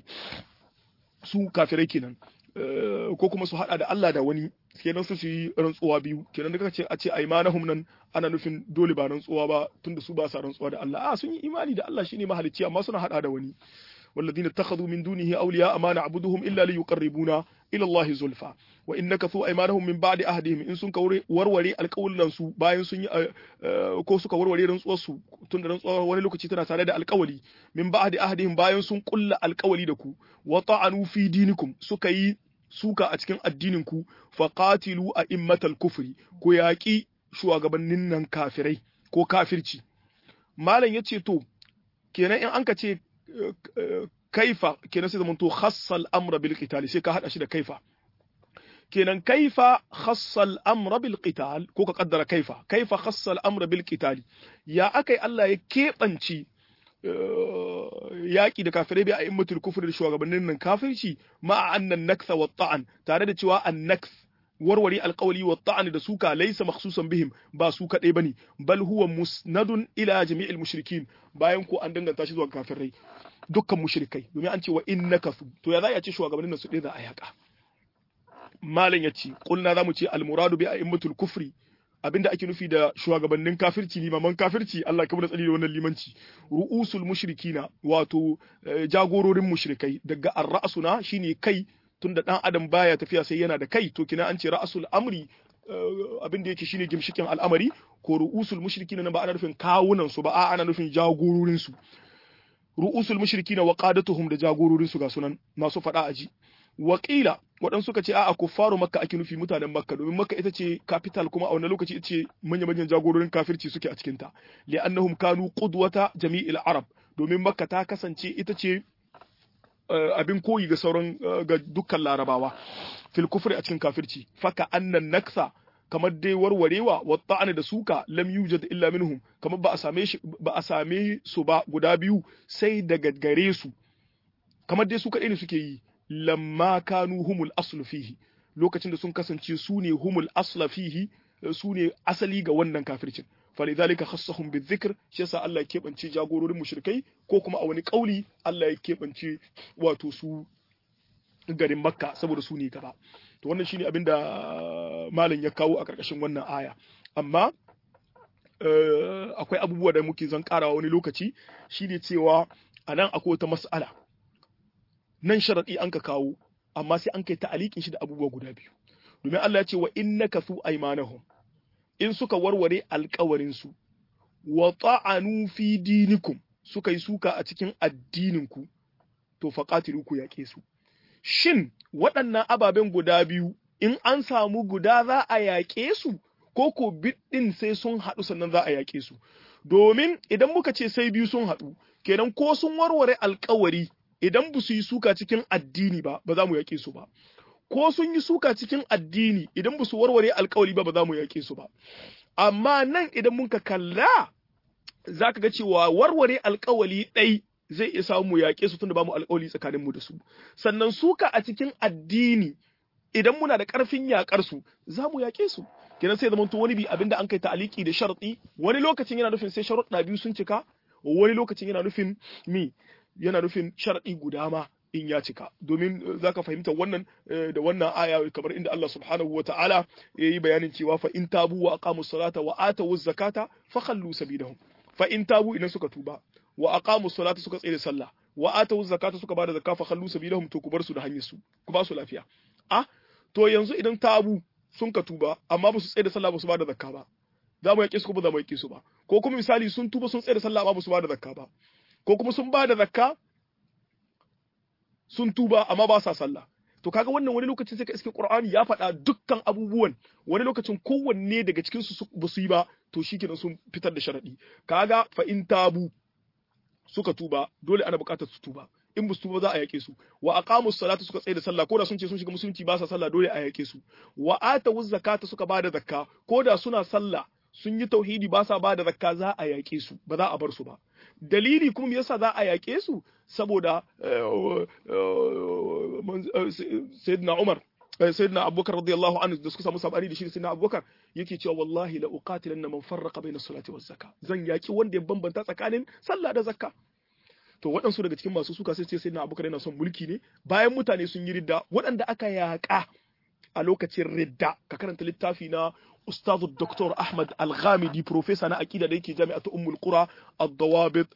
A: su kafirai kenan ko kuma su hada da Allah da wani kenan su yi rantsuwa biyu kenan da kace a ce aymanahum nan ana nufin dole ba rantsuwa ba tunda su ba sa rantsuwa da Allah a sun yi imani da Allah shine mahalicci amma suna hada da wani والذين اتخذوا من دونه أولياء ما نعبدهم إلا ليقربونا إلى الله زلفى وإن نكثوا أيمانهم من بعد أهدهم إن سنك وروري القول لنسو باين سن ko suka warware rantsuwarsu tun da rantsuwar wani lokaci tana tare da alkawali min ba'di ahdihim bayan sun kulla alkawali da ku wa ta'anu fi dinikum suka yi suka a cikin addinin ku faqatilu a immatal kufri ko yaƙi shugabannin nan kafirai ko kafirci malam yace to kenan in an ka ce kaifa kenan sai zamanto khassal amra bil qital sai ka hada shi da kaifa kenan kaifa khassal amra bil qital ko ka kaddara kaifa kaifa khassal amra bil qital ya akai Allah ya kebanci yaƙi da kafirai bai a immatul kufri da shugabannin nan kafirci ma annan naktha wa ta'an tare da cewa an nakth warware alƙawali wa ta'ani da suka laisa makhsusan bihim ba su kadai bane bal huwa musnadun ila jami'il mushrikin bayan ko an danganta shi zuwa kafirai dukkan mushrikai domin an ce wa innaka su to ya za a ce shugabannin nan su ɗaya za a yaka malam ya ce kulna zamu ce almuradu bi a'immatul kufri abinda ake nufi da shugabannin kafirci limaman kafirci Allah ka tsari da wannan limanci ru'usul mushrikina wato jagororin mushrikai daga ar-ra'suna shine kai tunda dan adam baya tafiya sai yana da kai to kina an ce ra'sul amri abin da yake shine gimshikin al'amari ko ru'usul mushrikina nan ba ana nufin kawunan su ba a ana nufin jagororin su ru'usul mushrikina wa qadatuhum da jagororin su ga sunan masu fada aji Wakila waɗansu suka ce a'a kuffaru makka ake nufi mutanen makka domin makka ita ce capital kuma a wannan lokaci ita ce manya manyan jagororin kafirci suke a cikinta li'annahum kanu qudwata jami'il arab domin makka ta kasance ita ce abin koyi ga sauran ga dukkan larabawa fil kufri a cikin kafirci faka annan naksa kamar dai warwarewa wa ta'ana da suka lam yujad illa minhum kamar ba a same shi ba a same su ba guda biyu sai daga gare su kamar dai su kaɗai ne suke yi lamma kanu humul aslu fihi lokacin da sun kasance su ne humul asla fihi su ne asali ga wannan kafircin falidhalika khassahum bizikr shi yasa Allah ya kebance jagororin mushrikai ko kuma a wani kauli Allah ya kebance wato su garin Makka saboda su ne gaba to wannan shine abinda malam ya kawo a karkashin wannan aya amma akwai abubuwa da muke zan karawa wani lokaci shine cewa anan akwai wata mas'ala nan sharaɗi an ka kawo amma sai an kai ta'alikin shi da abubuwa guda biyu domin Allah ya ce wa innaka su aymanahum in suka warware alƙawarin su wa ta'anu fi dinikum suka yi suka a cikin addinin ku to faqatilu ku yaƙe su shin waɗannan ababen guda biyu in an samu guda za a yaƙe su ko ko biɗin sai sun haɗu sannan za a yaƙe su domin idan muka ce sai biyu sun haɗu kenan ko sun warware alƙawari idan ba su yi suka cikin addini ba ba za mu yaƙe su ba ko sun yi suka cikin addini idan ba su warware alkawali ba ba za mu yaƙe su ba amma nan idan mun ka kalla za ka ga cewa warware alkawali ɗai zai iya samu mu yaƙe su tunda ba mu alkawali tsakanin mu da su sannan suka a cikin addini idan muna da ƙarfin yaƙar su za mu yaƙe su kenan sai zamanto wani bi abinda an kai ta'aliki da sharɗi wani lokacin yana nufin sai sharuɗa biyu sun cika wani lokacin yana nufin mi yana nufin sharaɗi guda ma in ya cika domin zaka fahimta wannan da wannan aya kamar inda Allah subhanahu wata'ala ya yi bayanin cewa fa in tabu wa aqamu salata wa atu zakata fa khallu sabilahum fa in tabu idan suka tuba wa aqamu salata suka tsaye da sallah wa atu zakata suka bada zakka fa khallu sabilahum to ku bar su da hanyar su ku ba su lafiya ah to yanzu idan tabu sun ka tuba amma ba su tsaye da sallah ba su bada zakka ba za mu yaƙe su ko ba za mu yaƙe su ba ko kuma misali sun tuba sun tsaye da sallah amma ba su bada zakka ba ko kuma sun bada zakka sun tuba amma ba sa sallah to kaga wannan wani lokacin sai ka iske Qur'ani ya faɗa dukkan abubuwan wani lokacin kowanne daga cikin su ba su yi ba to shikenan sun fitar da sharadi kaga fa in tabu suka tuba dole ana buƙatar su tuba in ba su tuba za a yake su wa aqamu salata suka tsaye da sallah ko da sun ce sun shiga musulunci ba sa sallah dole a yake su wa atawu zakata suka bada zakka ko da suna sallah sun yi tauhidi ba sa bada zakka za a yake su ba za a bar su ba dalili kuma me yasa za a yaƙe su saboda sayyidina Umar sayyidina Abubakar radiyallahu anhu da suka samu sabani da shi sayyidina Abubakar yake cewa wallahi la uqatilanna man farraqa bayna salati waz zakka zan yaki wanda ya bambanta tsakanin sallah da zakka to waɗansu daga cikin masu suka sai ce sayyidina Abubakar yana son mulki ne bayan mutane sun yi ridda waɗanda aka yaƙa a lokacin ridda ka karanta littafi na أستاذ الدكتور أحمد الغامدي بروفيسور أنا أكيد ليك جامعة أم القرى الضوابط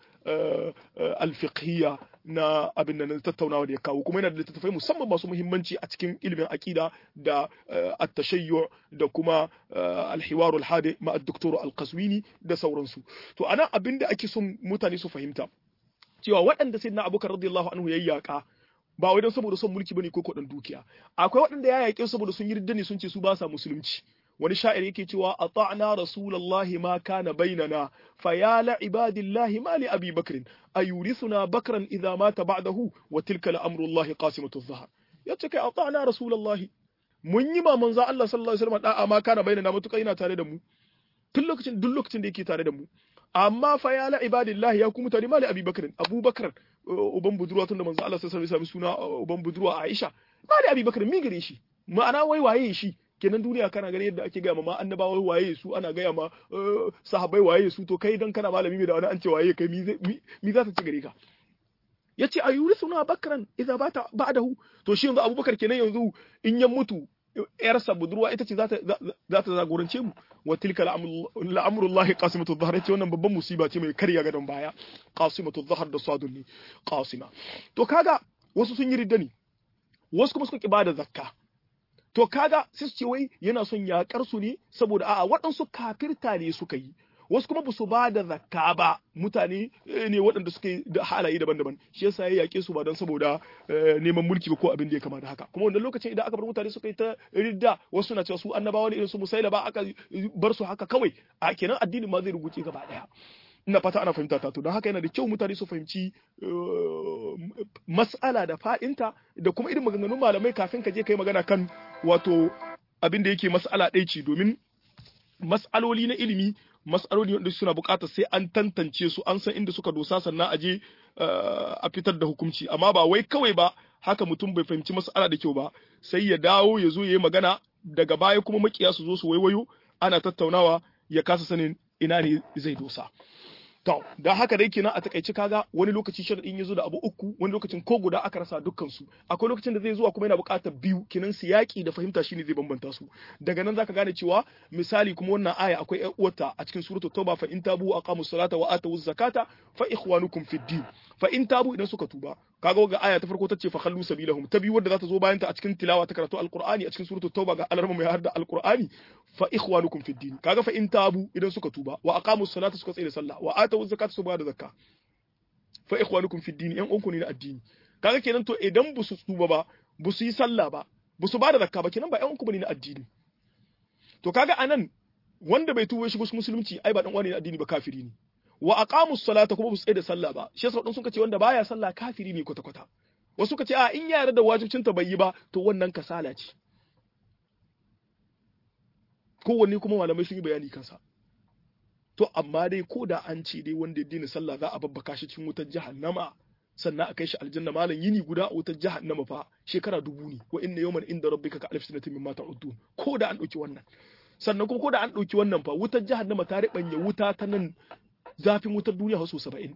A: الفقهية na abin nan tattaunawa da ya kawo kuma yana da littattafai musamman masu muhimmanci a cikin ilimin akida da at-tashayyu da kuma al-hiwar al-hadi ma ad-doktor al-qaswini da sauransu to ana abin da ake son mutane su fahimta cewa waɗanda sayyidina abubakar radiyallahu anhu yayi yaka ba wai don saboda son mulki bane ko kodan dukiya akwai waɗanda ya yaƙe saboda sun yi riddani sun ce su ba sa musulunci wani sha'ir yake cewa ata'na rasulullahi ma kana bainana fa ya la ibadillahi ma li abi bakrin ayurithuna bakran idza mata ba'dahu wa tilka la amrullahi qasimatu dhahar yace kai ata'na rasulullahi mun yi ma manzo Allah sallallahu alaihi wasallam da'a ma kana bainana mutuka ina tare da mu tun lokacin duk lokacin da yake tare da mu amma fa ya la ibadillahi ya ku mutane mali abi bakrin abubakar uban budurwa tun da manzo Allah sallallahu alaihi wasallam suna uban budurwa Aisha mali abi bakrin mi gare shi ma'ana wai waye shi kenan duniya kana gani yadda ake gaya ma annabawa waye su ana gaya ma sahabbai waye su to kai dan kana malami mai da wani an ce waye kai mi za ta ci gare ka yace ayuri suna bakran idza bata ba'dahu to shi yanzu abubakar kenan yanzu in ya mutu yarsa budurwa ita ce za ta za ta zagorance mu wa tilka la'amrullahi qasimatu dhahr yace wannan babban musiba ce mai karya gadon baya qasimatu dhahr da sadun ne qasima to kaga wasu sun yi riddani wasu kuma suka ki bada zakka to kaga sai su ce wai yana son yakar su ne saboda a'a waɗansu kafirta ne suka yi wasu kuma ba su ba da zakka ba mutane ne waɗanda suka yi da halaye daban-daban shi yasa ya yaƙe su ba don saboda neman mulki ba ko abin da ya kama da haka kuma wannan lokacin idan aka bar mutane suka yi ta ridda wasu na cewa su annabawa ne irin su musaila ba aka bar su haka kawai a kenan addinin ma zai rubuce gaba ɗaya ina fata ana fahimta ta to don haka yana da kyau mutane su fahimci mas'ala da fa'inta da kuma irin maganganun malamai kafin ka je kai magana kan wato abin da yake mas'ala ɗaya ce domin mas'aloli na ilimi mas'aloli wanda suna buƙatar sai an tantance su an san inda suka dosa sannan a je a fitar da hukunci amma ba wai kawai ba haka mutum bai fahimci mas'ala da kyau ba sai ya dawo ya zo ya yi magana daga baya kuma makiya su zo su waiwayo ana tattaunawa ya kasa sanin ina ne zai dosa To, don haka dai kenan a takaice kaga wani lokaci sharadin ya zo da abu uku, wani lokacin ko guda aka rasa dukkan su. Akwai lokacin da zai zuwa kuma yana buƙatar biyu, kenan siyaki da fahimta shine zai bambanta su. Daga nan zaka gane cewa misali kuma wannan aya akwai ƴan uwarta a cikin suratul Tauba fa in tabu aqamu salata wa atu zakata fa ikhwanukum fid din. Fa in tabu idan suka tuba. Kaga ga aya ta farko ta ce fa khallu sabilahum. Ta biyu wadda za ta zo bayan ta a cikin tilawa ta karatu alqur'ani a cikin suratul Tauba ga alarma mai har da alqur'ani fa ikhwanukum fid din. Kaga fa in tabu idan suka tuba wa aqamu salata suka tsaya da sallah wa atu zakata su ba da zakka fa ikhwanukum fi dini yan uwanku ne na addini kaga kenan to idan bu su tuba ba bu su yi sallah ba bu su ba da zakka ba kenan ba yan uwanku bane na addini to kaga anan wanda bai tuba shigo musulunci ai ba dan uwa ne na addini ba kafiri ne wa aqamus salata kuma su tsaye da sallah ba shi yasa sun ce wanda baya sallah kafiri ne kwata kwata wasu ka ce a in ya yarda da wajibcin ta bai yi ba to wannan kasala ce kowanne kuma malamai sun yi bayani kansa to amma dai ko da an ce dai wanda ya dina sallah za a babbaka shi cikin wutar jahannama sannan a kai shi aljanna malam yini guda a wutar jahannama fa shekara dubu ne wa inna yawman inda rabbika ka alf sanatin mimma ta'udun ko da an dauki wannan sannan kuma ko da an dauki wannan fa wutar jahannama ta ribanya wuta ta nan zafin wutar duniya so 70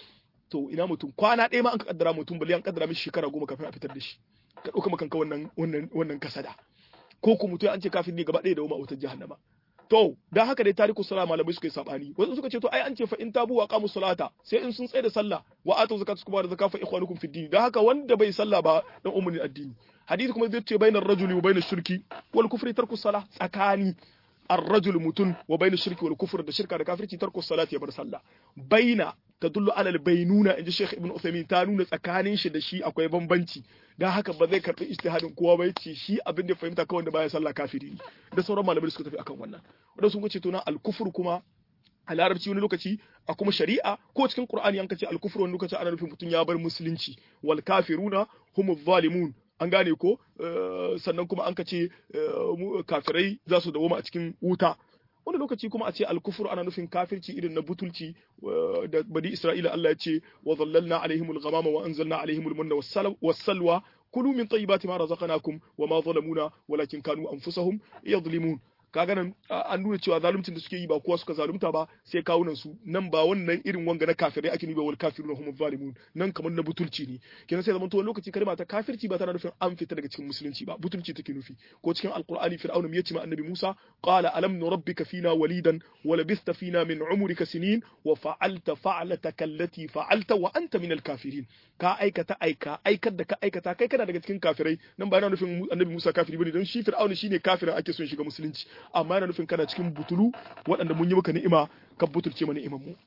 A: to ina mutum kwana ɗaya ma an ka kaddara mutum bali an kaddara mishi shekara goma kafin a fitar da shi ka dauka makanka wannan wannan wannan kasada ko ku mutum an ce kafin ne gaba ɗaya da wuma wutar jahannama to dan haka dai tariku sala malamai suka yi sabani wasu suka ce to ai an ce fa in tabu wa qamu salata sai in sun tsaye da sallah wa atu zakatu kuma da zakata fa ikhwanukum fid din dan haka wanda bai sallah ba dan ummin addini hadisi kuma zai ce bainar rajuli wa bainar shirki wal kufri tarku salah tsakani الرجل متن وبين الشرك والكفر da shirka da kafirci tarku salati ya bar sallah baina tadullu ala albaynuna inji Sheikh Ibn Uthaymeen ta nuna tsakanin shi da shi akwai bambanci dan haka ba zai karbi ijtihadin kowa ba yace shi abin da fahimta kawai da baya sallah kafiri ne da sauran malamai suka tafi akan wannan wanda sun ce to na al-kufr kuma a larabci wani lokaci a kuma shari'a ko cikin qur'ani an kace al-kufr wani lokaci ana nufin mutum ya bar musulunci wal kafiruna humuz zalimun an gane ko sannan kuma an kace kafirai za su dawoma a cikin wuta wani lokaci kuma a ce alkufur ana nufin kafirci irin na butulci da bani isra'ila Allah ya ce wa zallalna alaihimul ghamama wa anzalna alaihimul manna was-salwa kulu min tayyibati ma razaqnakum wa ma zalamuna walakin kanu anfusahum yadhlimun kaga nan an nuna cewa zaluncin da suke yi ba kowa suka zalunta ba sai kawunan su nan ba wannan irin wanga na kafirai ake nuba wal kafiruna hum zalimun nan kamar na butulci ne kenan sai zaman to lokaci kalma ta kafirci ba tana nufin an fita daga cikin musulunci ba butulci take nufi ko cikin alqur'ani fir'aun ya ce ma annabi Musa qala alam nurabbika fina walidan wa labista fina min umrika sinin wa fa'alta fa'lataka allati fa'alta wa anta min al-kafirin ka aikata aika aikar da ka aikata kai kana daga cikin kafirai nan ba yana nufin annabi Musa kafiri bane don shi fir'aun shine kafirin ake son shiga musulunci amma yana nufin kana cikin butulu waɗanda mun yi maka ni'ima ka butulce mana ni'imar mu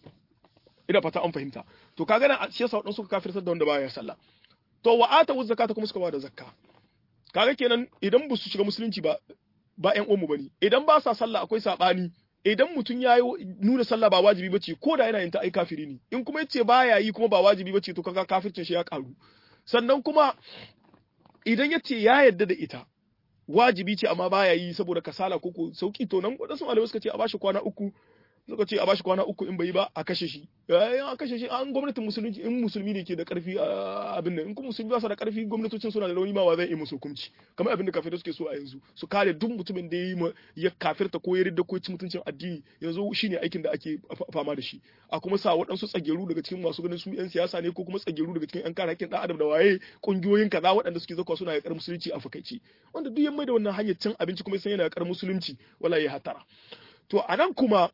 A: ina fata an fahimta to kaga nan shi yasa waɗansu suka kafirtar da wanda baya sallah to wa ata wuz zakata kuma suka ba da zakka kaga kenan idan ba su shiga musulunci ba ba ƴan uwanmu bane idan ba sa sallah akwai sabani idan mutum ya yi nuna sallah ba wajibi bace ko da yana yin ta ai kafiri ne in kuma yace baya yi kuma ba wajibi bace to kaga kafircin shi ya karu sannan kuma idan yace ya yarda da ita wajibi ce amma baya yi saboda kasala ko ko sauki to nan wadansu malamai suka ce a bashi kwana uku suka ce a bashi kwana uku in bai yi ba a kashe shi yayin a kashe shi an gwamnatin musulunci in musulmi ne ke da karfi abin nan in kuma musulmi ba su da karfi gwamnatocin suna da rauni ma wa zai yi musu hukunci kamar abin da kafirai suke so a yanzu su kare duk mutumin da ya ya kafirta ko ya ridda ko ci mutuncin addini yanzu shine aikin da ake fama da shi a kuma sa waɗansu tsageru daga cikin masu ganin su yan siyasa ne ko kuma tsageru daga cikin yan kare hakkin dan adam da waye kungiyoyin kaza waɗanda suke zakwa suna yakar musulunci a fakaici wanda duk yan mai da wannan hanyar cin abinci kuma sai yana yakar musulunci wala ya hatara to anan kuma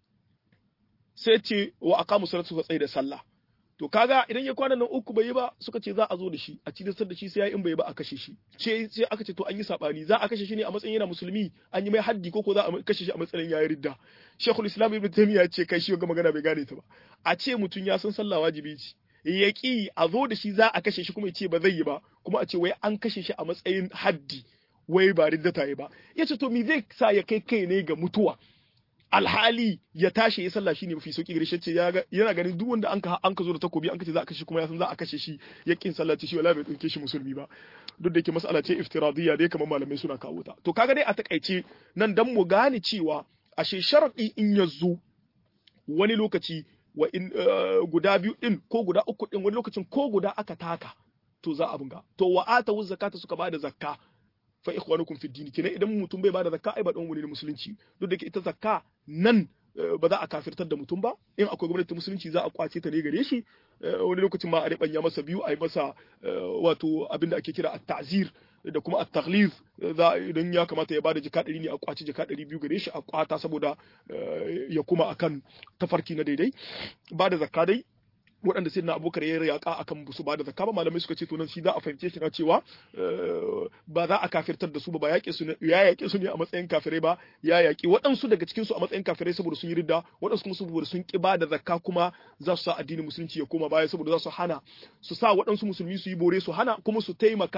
A: sai ce wa aqamu salatu suka tsaye da sallah to kaga idan ya kwana nan uku bai yi ba suka ce za a zo da shi a cikin da shi sai ya in bai ba a kashe shi ce sai aka ce to an yi sabani za a kashe shi ne a matsayin yana musulmi an yi mai haddi ko ko za a kashe shi a matsayin yayi ridda Sheikhul Islam Ibn Taymiyyah ce kai shi ga magana bai gane ta ba a ce mutum ya san sallah wajibi ce ya ki a zo da shi za a kashe shi kuma ya ce ba zai yi ba kuma a ce wai an kashe shi a matsayin haddi wai ba ridda ta yi ba ya ce to me zai sa ya kai kai ne ga mutuwa alhali ya tashi ya sallah shine mafi sauki gare shi ce yana ganin duk wanda an ka an ka zo da takobi an ka ce za a kashe kuma ya san za a kashe shi ya kin sallah shi wala bai dauke shi musulmi ba duk da yake mas'ala ce iftiradiyya dai kamar malamai suna kawo ta to kaga dai a takaice nan dan mu gane cewa ashe sharadi in ya zo wani lokaci wa in guda biyu din ko guda uku din wani lokacin ko guda aka taka to za a bunga to wa ata zakata suka bada zakka fa ikhwanukum fi dini kenan idan mutum bai bada zakka ai ba dan wani musulunci duk da ke ita zakka nan ba za a kafirtar da mutum ba in akwai gwamnati musulunci za a kwace ta ne gare shi wani lokacin ma a ribanya masa biyu a yi masa wato abin da ake kira at-ta'zir da kuma at-taghliz za idan ya kamata ya bada jika 100 ne a kwace jika 200 gare shi a kwata saboda ya kuma akan tafarki na daidai bada zakka dai waɗanda sai na abokar ya yaƙa akan su ba da zakka ba malamai suka ce to nan shi za a fahimce shi na cewa ba za a kafirtar da su ba yaƙe su ya yaƙe su ne a matsayin kafirai ba ya yaƙi waɗansu daga cikin su a matsayin kafirai saboda sun yi ridda waɗansu kuma saboda sun ƙi ba da zakka kuma za su sa addinin musulunci ya koma baya saboda za su hana su sa waɗansu musulmi su yi bore su hana kuma su taimaka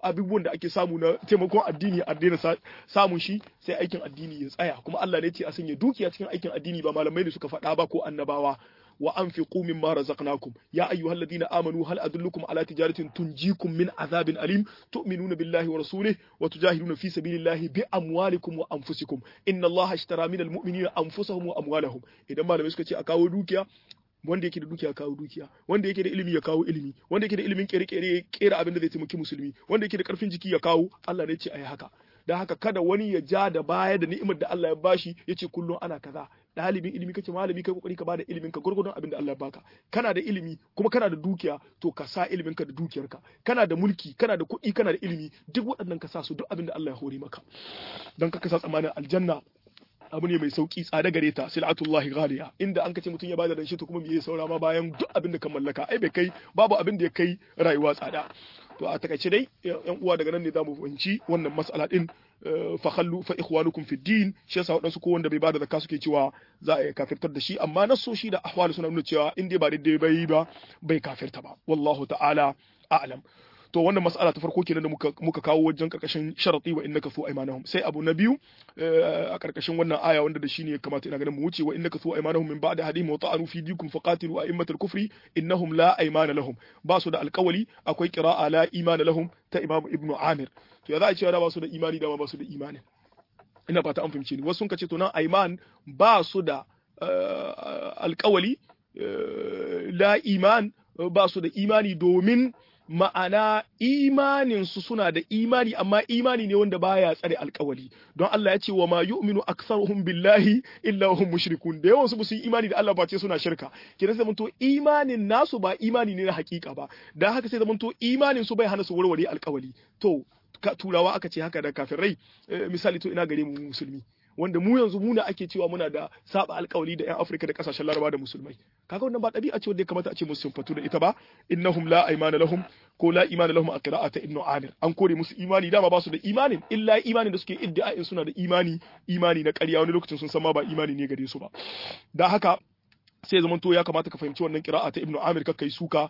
A: abubuwan da ake samu na taimakon addini a daina samun shi sai aikin addini ya tsaya kuma Allah ne ce a sanya dukiya cikin aikin addini ba malamai ne suka faɗa ba ko annabawa wa anfiqu mimma razaqnakum ya ayyuhalladhina amanu hal adullukum ala tijaratin tunjikum min azabin alim tu'minuna billahi wa rasulihi wa tujahiduna fi sabilillahi bi amwalikum wa anfusikum inna allaha ishtara minal mu'minina anfusahum wa amwalahum idan malamai suka ce a kawo dukiya wanda yake da dukiya kawo dukiya wanda yake da ilimi ya kawo ilimi wanda yake da ilimin kere-kere ya kera abin da zai taimaki musulmi wanda yake da karfin jiki ya kawo Allah ne ce ayi haka dan haka kada wani ya ja da baya da ni'imar da Allah ya bashi ya ce kullum ana kaza ɗalibin ilimi kake malami kai kokari ka bada ilimin ka gurgurdon abin da Allah ya baka kana da ilimi kuma kana da dukiya to ka sa ilimin ka da dukiyarka kana da mulki kana da kuɗi kana da ilimi duk waɗannan ka sa su duk abin da Allah ya hore maka don ka sa tsamanin aljanna abu ne mai sauki tsada gare ta silatullahi ghaliya inda an kace mutum ya bada danshi to kuma me ya saura ma bayan duk abin da ka mallaka ai bai kai babu abin da ya kai rayuwa tsada to a takaice dai yan uwa daga nan ne zamu fahimci wannan mas'ala din fa khallu fa ikhwanukum fi din shi yasa wadansu ko wanda bai bada zakka suke cewa za a kafirtar da shi amma nasoshi da ahwal suna nuna cewa in dai ba daidai bai ba bai kafirta ba wallahu ta'ala a'lam to wannan mas'ala ta farko kenan da muka muka kawo wajen karkashin sharati wa innaka su aymanahum sai abu na biyu a karkashin wannan aya wanda da shine ya kamata ina ganin mu wuce wa innaka su aymanahum min ba'da hadihim wa ta'anu fi dikum faqatilu a'immatal kufri innahum la aymana lahum ba su da alƙawali akwai qira'a la imana lahum ta imam ibnu amir to ya za a cewa da ba su da imani da ba su da imani ina fata an fahimce ni wasu sun kace to nan ayman ba su da alƙawali la iman ba su da imani domin ma'ana imaninsu suna da imani amma imani ne wanda baya tsare alkawali don Allah ya ce wa ma yu'minu aktsaruhum billahi illa hum mushrikun da yawan su ba su yi imani da Allah ba ce suna shirka kidan sai to imanin nasu ba imani ne na hakika ba dan haka sai zamanto imanin su bai hana su warware alkawali to turawa aka ce haka da kafirai misali to ina gare mu musulmi wanda mu yanzu muna ake cewa muna da saba alkawali da 'yan Afirka da kasashen Laraba da musulmai kaga wannan ba ɗabi'a ce wanda ya kamata a ce musu fatu da ita ba innahum la aymana lahum ko la imana lahum a qira'ata ibnu amir an kore musu imani dama ba su da imanin illa imanin da suke iddia'in suna da imani imani na ƙarya wani lokacin sun san ma ba imani ne gare su ba da haka sai zaman to ya kamata ka fahimci wannan kira'a ta Ibn Amir kai suka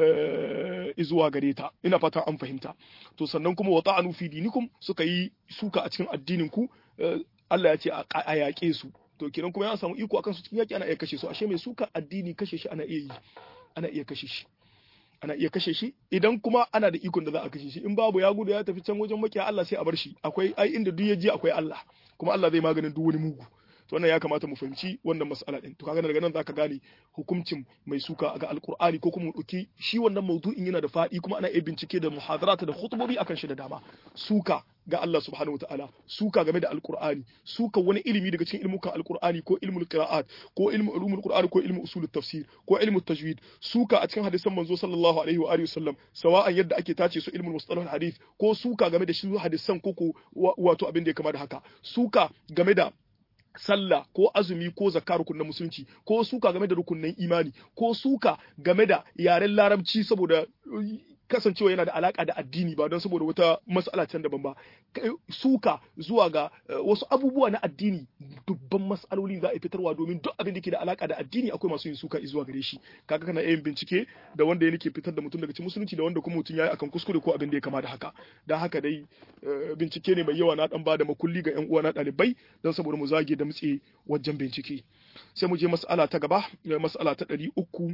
A: zuwa gare ta ina fatan an fahimta to sannan kuma wa ta'anu fi dinikum suka yi suka a cikin addinin ku Allah ya ce a yaƙe su to kiran kuma ya samu iko akan su cikin yaƙi ana iya kashe su ashe mai suka addini kashe shi ana iya yi ana iya kashe shi ana iya kashe shi idan kuma ana da ikon da za a kashe shi in babu ya gudu ya tafi can wajen makiya Allah sai a bar shi akwai ai inda duk ya je akwai Allah kuma Allah zai maganin duk wani mugu to wannan ya kamata mu fahimci wannan mas'ala din to kaga daga nan zaka gane hukuncin mai suka ga alqur'ani ko kuma dauki shi wannan maudu'in yana da fadi kuma ana iya bincike da muhadarata da khutubobi akan shi da dama suka ga Allah subhanahu wataala suka game da alqur'ani suka wani ilimi daga cikin ilmukan alqur'ani ko ilmul qira'at ko ilmu ulumul qur'ani ko ilmu usulut tafsir ko ilmu tajwid suka a cikin hadisan manzo sallallahu alaihi wa alihi wasallam sawa'an yadda ake tace su ilmul mustalah hadith ko suka game da shi hadisan ko ko wato abin da ya kama da haka suka game da sallah ko azumi ko zakka rukunin musulunci ko suka game da rukunin imani ko suka game da yaren larabci saboda kasancewa yana da alaka da addini ba don saboda wata mas'ala can daban ba suka zuwa ga wasu abubuwa na addini dubban mas'aloli za a fitarwa domin duk abin da ke da alaka da addini akwai masu yin suka zuwa gare shi kaga kana yin bincike da wanda ya nake fitar da mutum daga cikin musulunci da wanda kuma mutum yayi akan kuskure ko abin da ya kama da haka dan haka dai bincike ne mai yawa na dan bada makulli ga yan uwa na dalibai don saboda mu zage da mutse wajen bincike sai mu je mas'ala ta gaba mas'ala ta ɗari uku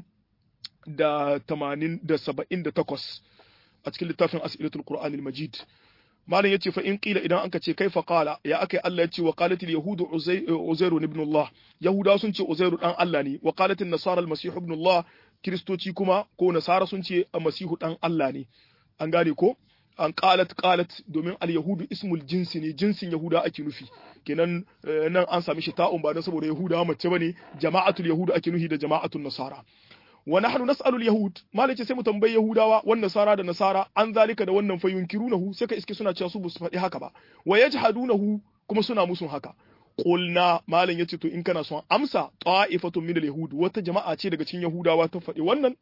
A: da tamanin da saba'in da takwas a cikin littafin asilatul qur'anil majid malam yace fa in qila idan anka ce kaifa qala ya akai Allah yace wa qalatil yahudu uzairu ibn Allah yahuda sun ce uzairu dan Allah ne wa qalatil nasara al masih ibn Allah kristoci kuma ko nasara sun ce masihu dan Allah ne an gane ko an qalat qalat domin al yahudu ismul jinsi ne jinsin yahuda ake nufi kenan nan an sami shi ta'un ba dan saboda yahuda mace bane jama'atul yahudu ake nufi da jama'atul nasara wa nahnu nas'alu al-yahud malace sai mu tambayi yahudawa wan nasara da nasara an zalika da wannan fa yunkirunahu sai ka iske suna cewa su su faɗi haka ba wa yajhadunahu kuma suna musun haka qulna malam yace to in kana son amsa ta'ifatun min al-yahud wata jama'a ce daga cikin yahudawa ta faɗi wannan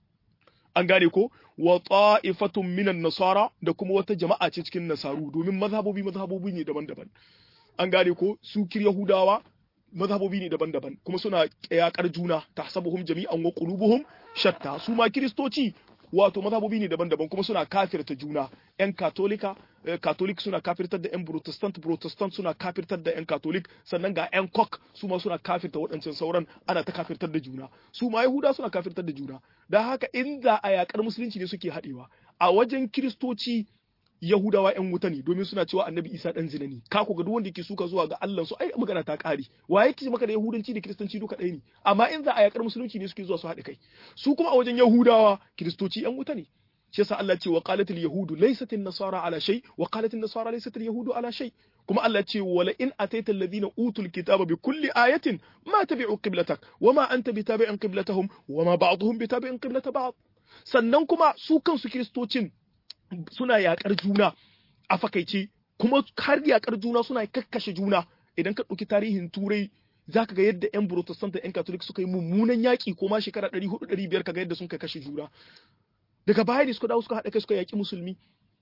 A: an gane ko wa ta'ifatun min nasara da kuma wata jama'a ce cikin nasaru domin mazhabobi mazhabobi ne daban-daban an gane ko su kir yahudawa mazhabobi ne daban-daban kuma suna yakar juna tahsabuhum jami'an wa qulubuhum shatta su ma kiristoci wato mazhabobi ne daban-daban kuma suna kafirta juna yan katolika katolik suna kafirtar da yan protestant protestant suna kafirtar da yan katolik sannan ga yan kok su ma suna kafirta waɗancan sauran ana ta kafirtar da juna su ma yahuda suna kafirtar da juna da haka inda a yakar musulunci ne suke haɗewa a wajen kiristoci Yahudawa ‘yan wuta ne domin suna cewa annabi Isa ɗan zina ne, ka ku ga duk wanda yake suka zuwa ga Allah su ai magana ta ƙare, wa yake maka da Yahudanci da Kiristanci duka ɗaya ne, amma in za a yakar musulunci ne suke zuwa su haɗe kai, su kuma a wajen Yahudawa Kiristoci ‘yan wuta ne. Shi yasa Allah ce wa qalatil yahudu laysat nasara ala shay wa qalatil nasara laysat yahudu ala shay kuma Allah ce wala in ataita alladhina utul kitaba bi kulli ayatin ma tabi'u qiblatak wama anta bitabi'in qiblatahum wama ba'dhum bitabi'in qiblata ba'd sannan kuma su kansu kiristocin suna yakar juna a fakaice kuma har yakar juna suna kakkashe juna idan ka ɗauki tarihin turai zaka ga yadda yan protestant da yan catholic suka yi mummunan yaƙi ko ma shekara 400 500 kaga yadda sun kai kashe juna daga baya ne suka dawo suka haɗa kai suka yaƙi musulmi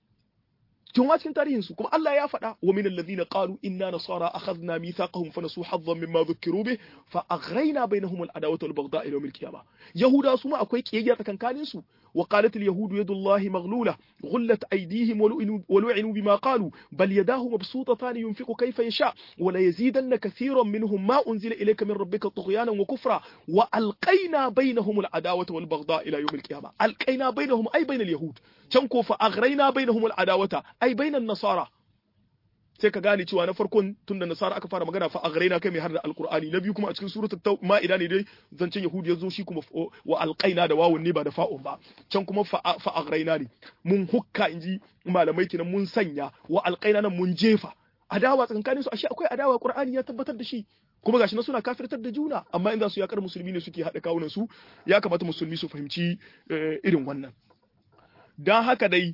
A: tun wa cikin tarihin su kuma Allah ya faɗa wa min alladhina qalu inna nasara akhadna mithaqahum fa nasu haddan mimma dhukiru bih fa aghrayna bainahum al-adawata wal baghdha ila yawm al-qiyamah yahuda su ma akwai kiyayya tsakankanin su wa qalat al-yahudu yadullahi maghlula ghullat aydihim wa lu'inu bima qalu bal yadahu mabsutatan yunfiqu kayfa yasha wa la yazidanna kathiran minhum ma unzila ilayka min rabbika tughyanan wa kufra wa alqayna bainahum al-adawata wal baghdha ila yawm al-qiyamah alqayna bainahum ay bain al-yahud can ko fa aghrayna bainahum al-adawata ai bainan nasara sai ka gane cewa na farkon tunda nasara aka fara magana fa aghraina kai mai har da alqur'ani na biyu kuma a cikin suratul ma'ida ne dai zancen yahudi ya zo shi kuma wa alqaina da wawun ne ba da fa'un ba can kuma fa aghraina ne mun hukka inji malamai kenan mun sanya wa alqaina nan mun jefa adawa tsakankanin su ashe akwai adawa qur'ani ya tabbatar da shi kuma gashi na suna kafirtar da juna amma in za su yakar musulmi ne suke haɗa kawunan su ya kamata musulmi su fahimci irin wannan dan haka dai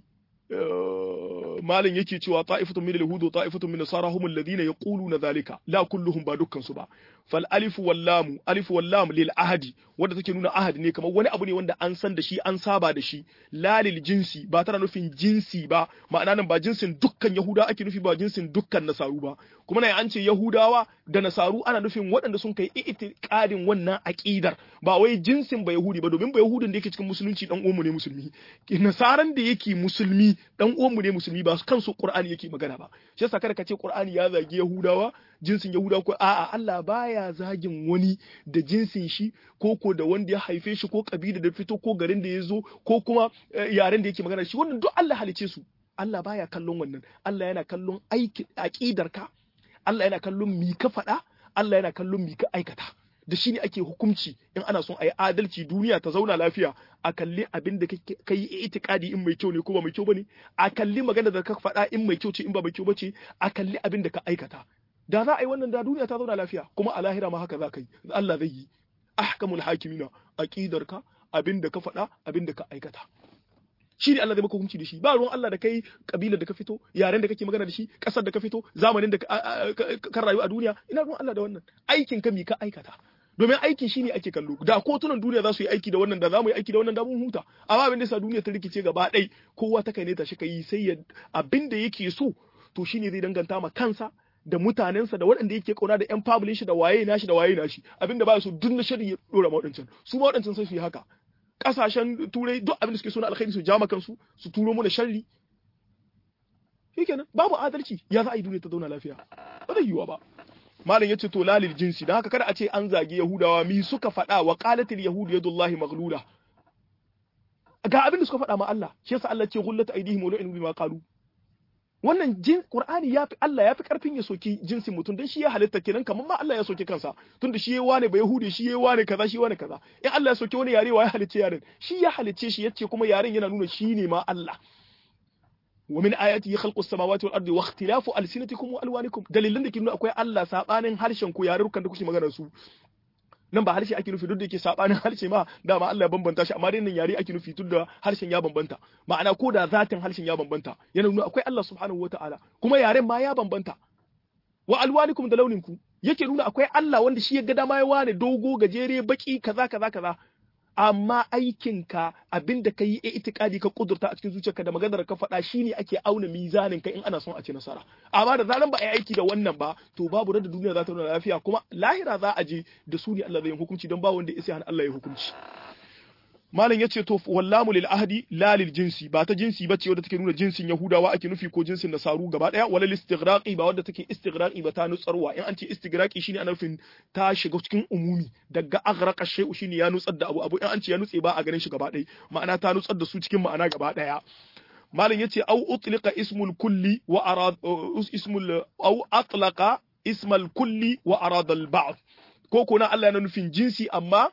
A: malam yake cewa ta'ifatun min al-yahud wa ta'ifatun min nasara hum alladhina yaquluna dhalika la kulluhum ba dukkan su ba fal alif wal lam alif wal lam lil ahadi wanda take nuna ahad ne kamar wani abu ne wanda an san da shi an saba da shi la lil jinsi ba tana nufin jinsi ba ma'ana nan ba jinsin dukkan yahuda ake nufi ba jinsin dukkan nasaru ba kuma nan an ce yahudawa da nasaru ana nufin waɗanda sun kai itiqadin wannan aqidar ba wai jinsin ba yahudi ba domin ba yahudin da yake cikin musulunci dan uwanmu ne musulmi nasaran da yake musulmi dan uwanmu ne musulmi ba kansu qur'ani yake magana ba shi yasa kada ka ce qur'ani ya zagi yahudawa jinsin yahudawa ko a'a Allah baya zagin wani da jinsin shi ko ko da wanda ya haife shi ko kabila da fito ko garin da ya zo ko kuma yaren da yake magana shi wannan duk Allah halice su Allah baya kallon wannan Allah yana kallon aiki aqidar ka Allah yana kallon mi ka faɗa Allah yana kallon mi ka aikata da shi ne ake hukunci in ana son a yi adalci duniya ta zauna lafiya a kalli abin da ka yi itikadi in mai kyau ne ko ba mai kyau bane a kalli magana da ka faɗa in mai kyau ce in ba mai kyau bace a kalli abin da ka aikata da za a yi wannan da duniya ta zauna lafiya kuma a lahira ma haka za ka yi Allah zai yi ahkamul hakimina aqidar ka abin da ka faɗa abin da ka aikata shi ne Allah zai maka hukunci da shi ba ruwan Allah da kai kabilar da ka fito yaren da kake magana da shi kasar da ka fito zamanin da ka rayu a duniya ina ruwan Allah da wannan aikin ka mi ka aikata domin aiki shine ake kallo da kotunan duniya za su yi aiki da wannan da za mu yi aiki da wannan da mun huta amma abin da yasa duniya ta rikice gaba ɗai kowa ta kai ne ta shi yi sai ya abin da yake so to shine zai danganta ma kansa da mutanensa da waɗanda yake kauna da yan family shi da waye nashi da waye nashi abin da ba so duk na shari ya dora mawadancan su mawadancan sai su yi haka kasashen turai duk abin da suke so na alkhairi su jama kansu su turo mu da sharri shikenan babu adalci ya za a yi duniya ta zauna lafiya ba zai yiwa ba malam yace to lalil jinsi dan haka kada a ce an zagi yahudawa mi suka faɗa wa qalatil yahudu yadullahi maghlula ga abin da suka faɗa ma Allah shi yasa Allah ce gullat aidihim wa lu'inu bima qalu wannan jin qur'ani yafi Allah yafi karfin ya soki jinsin mutum dan shi ya halitta kenan kamar ma Allah ya soki kansa tunda shi yayi wane ba yahudi shi yayi wane kaza shi wane kaza in Allah ya soki wani yare wa ya halicce yaren shi ya halicce shi yace kuma yaren yana nuna shi ne ma Allah ومن آياته خلق السماوات والأرض واختلاف ألسنتكم وألوانكم دليلن da ke nuna akwai Allah sabanin harshen ku yarukan da kuke magana su nan ba harshe ake nufi duk da yake sabanin harshe ma dama Allah ya bambanta shi amma dai nan yare ake nufi tun da harshen ya bambanta ma'ana ko da zatin harshen ya bambanta yana nuna akwai Allah subhanahu wataala kuma yaren ma ya bambanta wa alwanikum da launin ku yake nuna akwai Allah wanda shi ya ga dama ya wane dogo gajere baki kaza kaza kaza amma aikinka abin da ka yi a itikadi ka kudurta a cikin zuciyarka da maganar ka faɗa shine ake auna mizanin ka in ana son a ci nasara amma da zaran ba a yi aiki da wannan ba to babu da duniya za ta nuna lafiya kuma lahira za a je da su ne Allah zai yi hukunci don ba wanda ya sai Allah ya hukunci malam yace to wallamu lil ahdi la lil jinsi ba ta jinsi bace wadda take nuna jinsin yahudawa ake nufi ko jinsin nasaru gaba daya wala istighraqi ba wadda take istighraqi ba ta nutsarwa in an ce istighraqi shine ana nufin ta shiga cikin umumi daga aghraqa shay'u shine ya nutsar da abu abu in an ce ya nutse ba a ganin shi gaba daya ma'ana ta nutsar da su cikin ma'ana gaba daya malam yace au utliqa ismul kulli wa arad ismul au atlaqa ismal kulli wa arada al ba'd ko kuna Allah yana nufin jinsi amma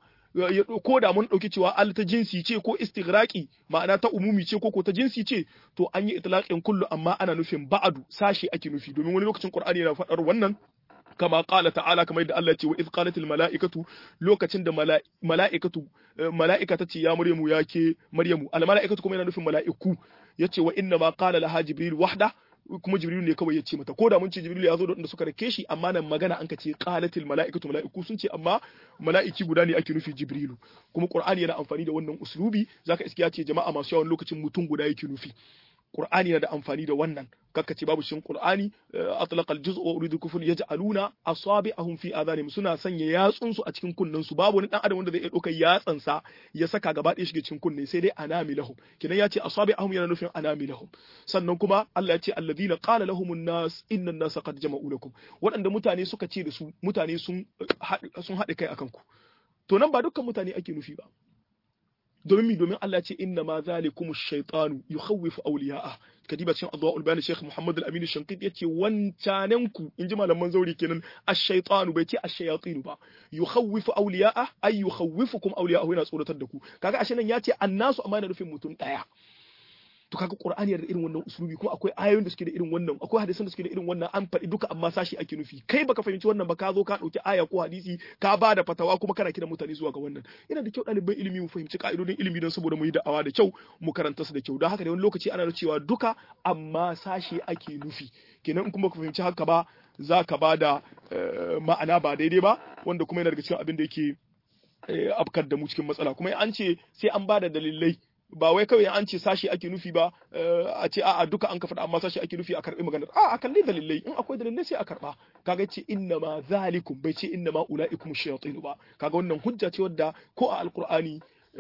A: ko da mun ɗauki cewa al ta jinsi ce ko istighraqi ma'ana ta umumi ce ko ko ta jinsi ce to an yi itlaqin kullu amma ana nufin ba'adu sashi ake nufi domin wani lokacin Qur'ani yana faɗar wannan kama qala ta'ala kamar yadda Allah ya ce wa idh qalatil mala'ikatu lokacin da mala'ikatu mala'ika ta ce ya Maryamu ya ke Maryamu al mala'ikatu kuma yana nufin mala'iku yace wa inna ma qala laha jibril wahda kuma jibril ne kawai ya ce mata ko da mun ce jibril ya zo da wanda suka rake shi amma nan magana an ka ce qalatil mala'ikatu mala'iku sun ce amma mala'iki guda ne ake nufi jibrilu kuma qur'ani yana amfani da wannan uslubi zaka iske ya ce jama'a masu yawan lokacin mutum guda yake nufi Qur'ani yana da amfani da wannan kakka ce babu shin Qur'ani atlaqa al-juz' wa uridu kufur yaj'aluna asabi'ahum fi adhanihim suna sanya yatsun su a cikin kunnen su babu wani dan adam wanda zai iya dauka yatsan sa ya saka gaba ɗaya shige cikin kunne sai dai anamilahum kidan ya ce asabi'ahum yana nufin anamilahum sannan kuma Allah ya ce alladhina qala lahumun nas inna an-nasa qad jama'u lakum waɗanda mutane suka ce da su mutane sun sun haɗe kai akan ku to nan ba dukkan mutane ake nufi ba domin mi domin Allah ce inna ma zalikum ash-shaytanu yukhawwifu awliya'a kadiba cikin adwaul bayan Sheikh Muhammad al-Amin Shankit yace wancanen ku inji malaman zauri kenan ash-shaytanu bai ce ash-shayatin ba yukhawwifu awliya'a ay yukhawwifukum awliya'ahu yana tsoratar da ku kaga ashe nan yace annasu amma yana nufin mutum daya to kaga qur'ani yana da irin wannan uslubi kuma akwai ayoyin da suke da irin wannan akwai hadisan da suke da irin wannan an faɗi duka amma sashi ake nufi kai baka fahimci wannan ba ka zo ka ɗauki aya ko hadisi ka ba da fatawa kuma kana kiran mutane zuwa ga wannan yana da kyau ɗaliban ilimi mu fahimci ka'idodin ilimi don saboda mu yi da'awa da kyau mu karanta su da kyau don haka da wani lokaci ana cewa duka amma sashi ake nufi kenan in kuma ka fahimci haka ba za ka ba da ma'ana ba daidai ba wanda kuma yana daga cikin abin da yake afkar da mu cikin matsala kuma an ce sai an ba da dalilai ba wai kawai an ce sashi ake nufi ba a ce a'a duka an ka faɗa amma sashi ake nufi a karɓi maganar a a kalli dalilai in akwai dalilai sai a karɓa kaga ce inna ma zalikum bai ce inna ma ulaikum shayatin ba kaga wannan hujja ce wadda ko a alqur'ani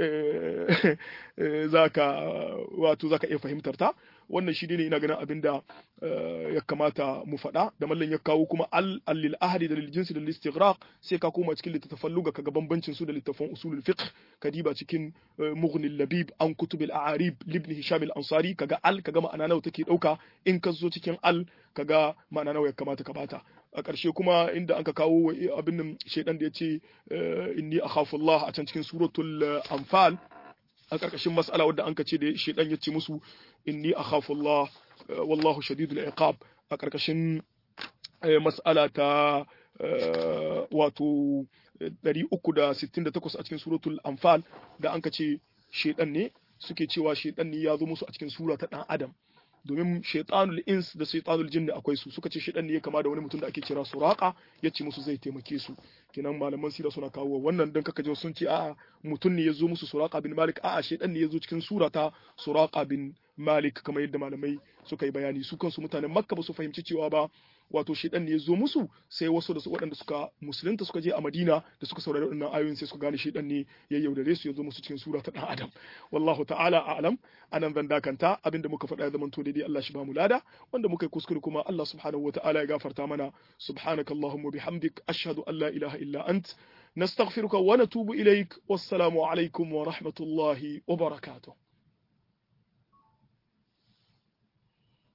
A: zaka wato zaka iya fahimtar ta wannan shi ne ina ganin abin da ya kamata mu faɗa da mallan ya kawo kuma al lil ahadi da lil jinsi da lil istighraq sai ka koma cikin littattafan luga kaga bambancin su da littattafan usulul fiqh kadiba cikin mughni labib an kutubil a'arib libn hisham al ansari kaga al kaga ma'ana nawa take dauka in ka zo cikin al kaga ma'ana nawa ya kamata ka bata a ƙarshe kuma inda anka kawo abin nan shaidan da ya ce inni akhafu Allah a can cikin suratul anfal a ƙarƙashin mas'ala wadda anka ce da shaidan ya ce musu inni akhafu Allah wallahu shadidul iqab a ƙarƙashin mas'ala ta wato 368 a cikin suratul anfal da anka ce shaidan ne suke cewa shaidan ne ya zo musu a cikin sura ta dan adam domin shaitanul ins da shaitanul jinni akwai su suka ce shaitan ne ya kama da wani mutum da ake kira suraka ya ce musu zai taimake su kenan malaman sira suna kawo wannan dan kaka ji sun ce a'a mutum ne ya zo musu suraka bin malik a'a shaitan ne ya zo cikin sura ta suraka bin malik kamar yadda malamai suka yi bayani su kansu mutanen makka ba su fahimci cewa ba wato shaitan ne ya zo musu sai wasu da su waɗanda suka musulunta suka je a madina da suka saurari waɗannan ayoyin sai suka gane shaitan ne ya yaudare su ya zo musu cikin sura ta ɗan adam wallahu ta'ala a'lam anan zan dakanta abinda muka faɗa ya zama to daidai Allah shi ba mu lada wanda muka yi kuskure kuma Allah subhanahu wata'ala ya gafarta mana subhanakallahumma bihamdik ashhadu an la ilaha illa ant nastaghfiruka wa natubu ilaik wassalamu alaikum wa rahmatullahi wa barakatuh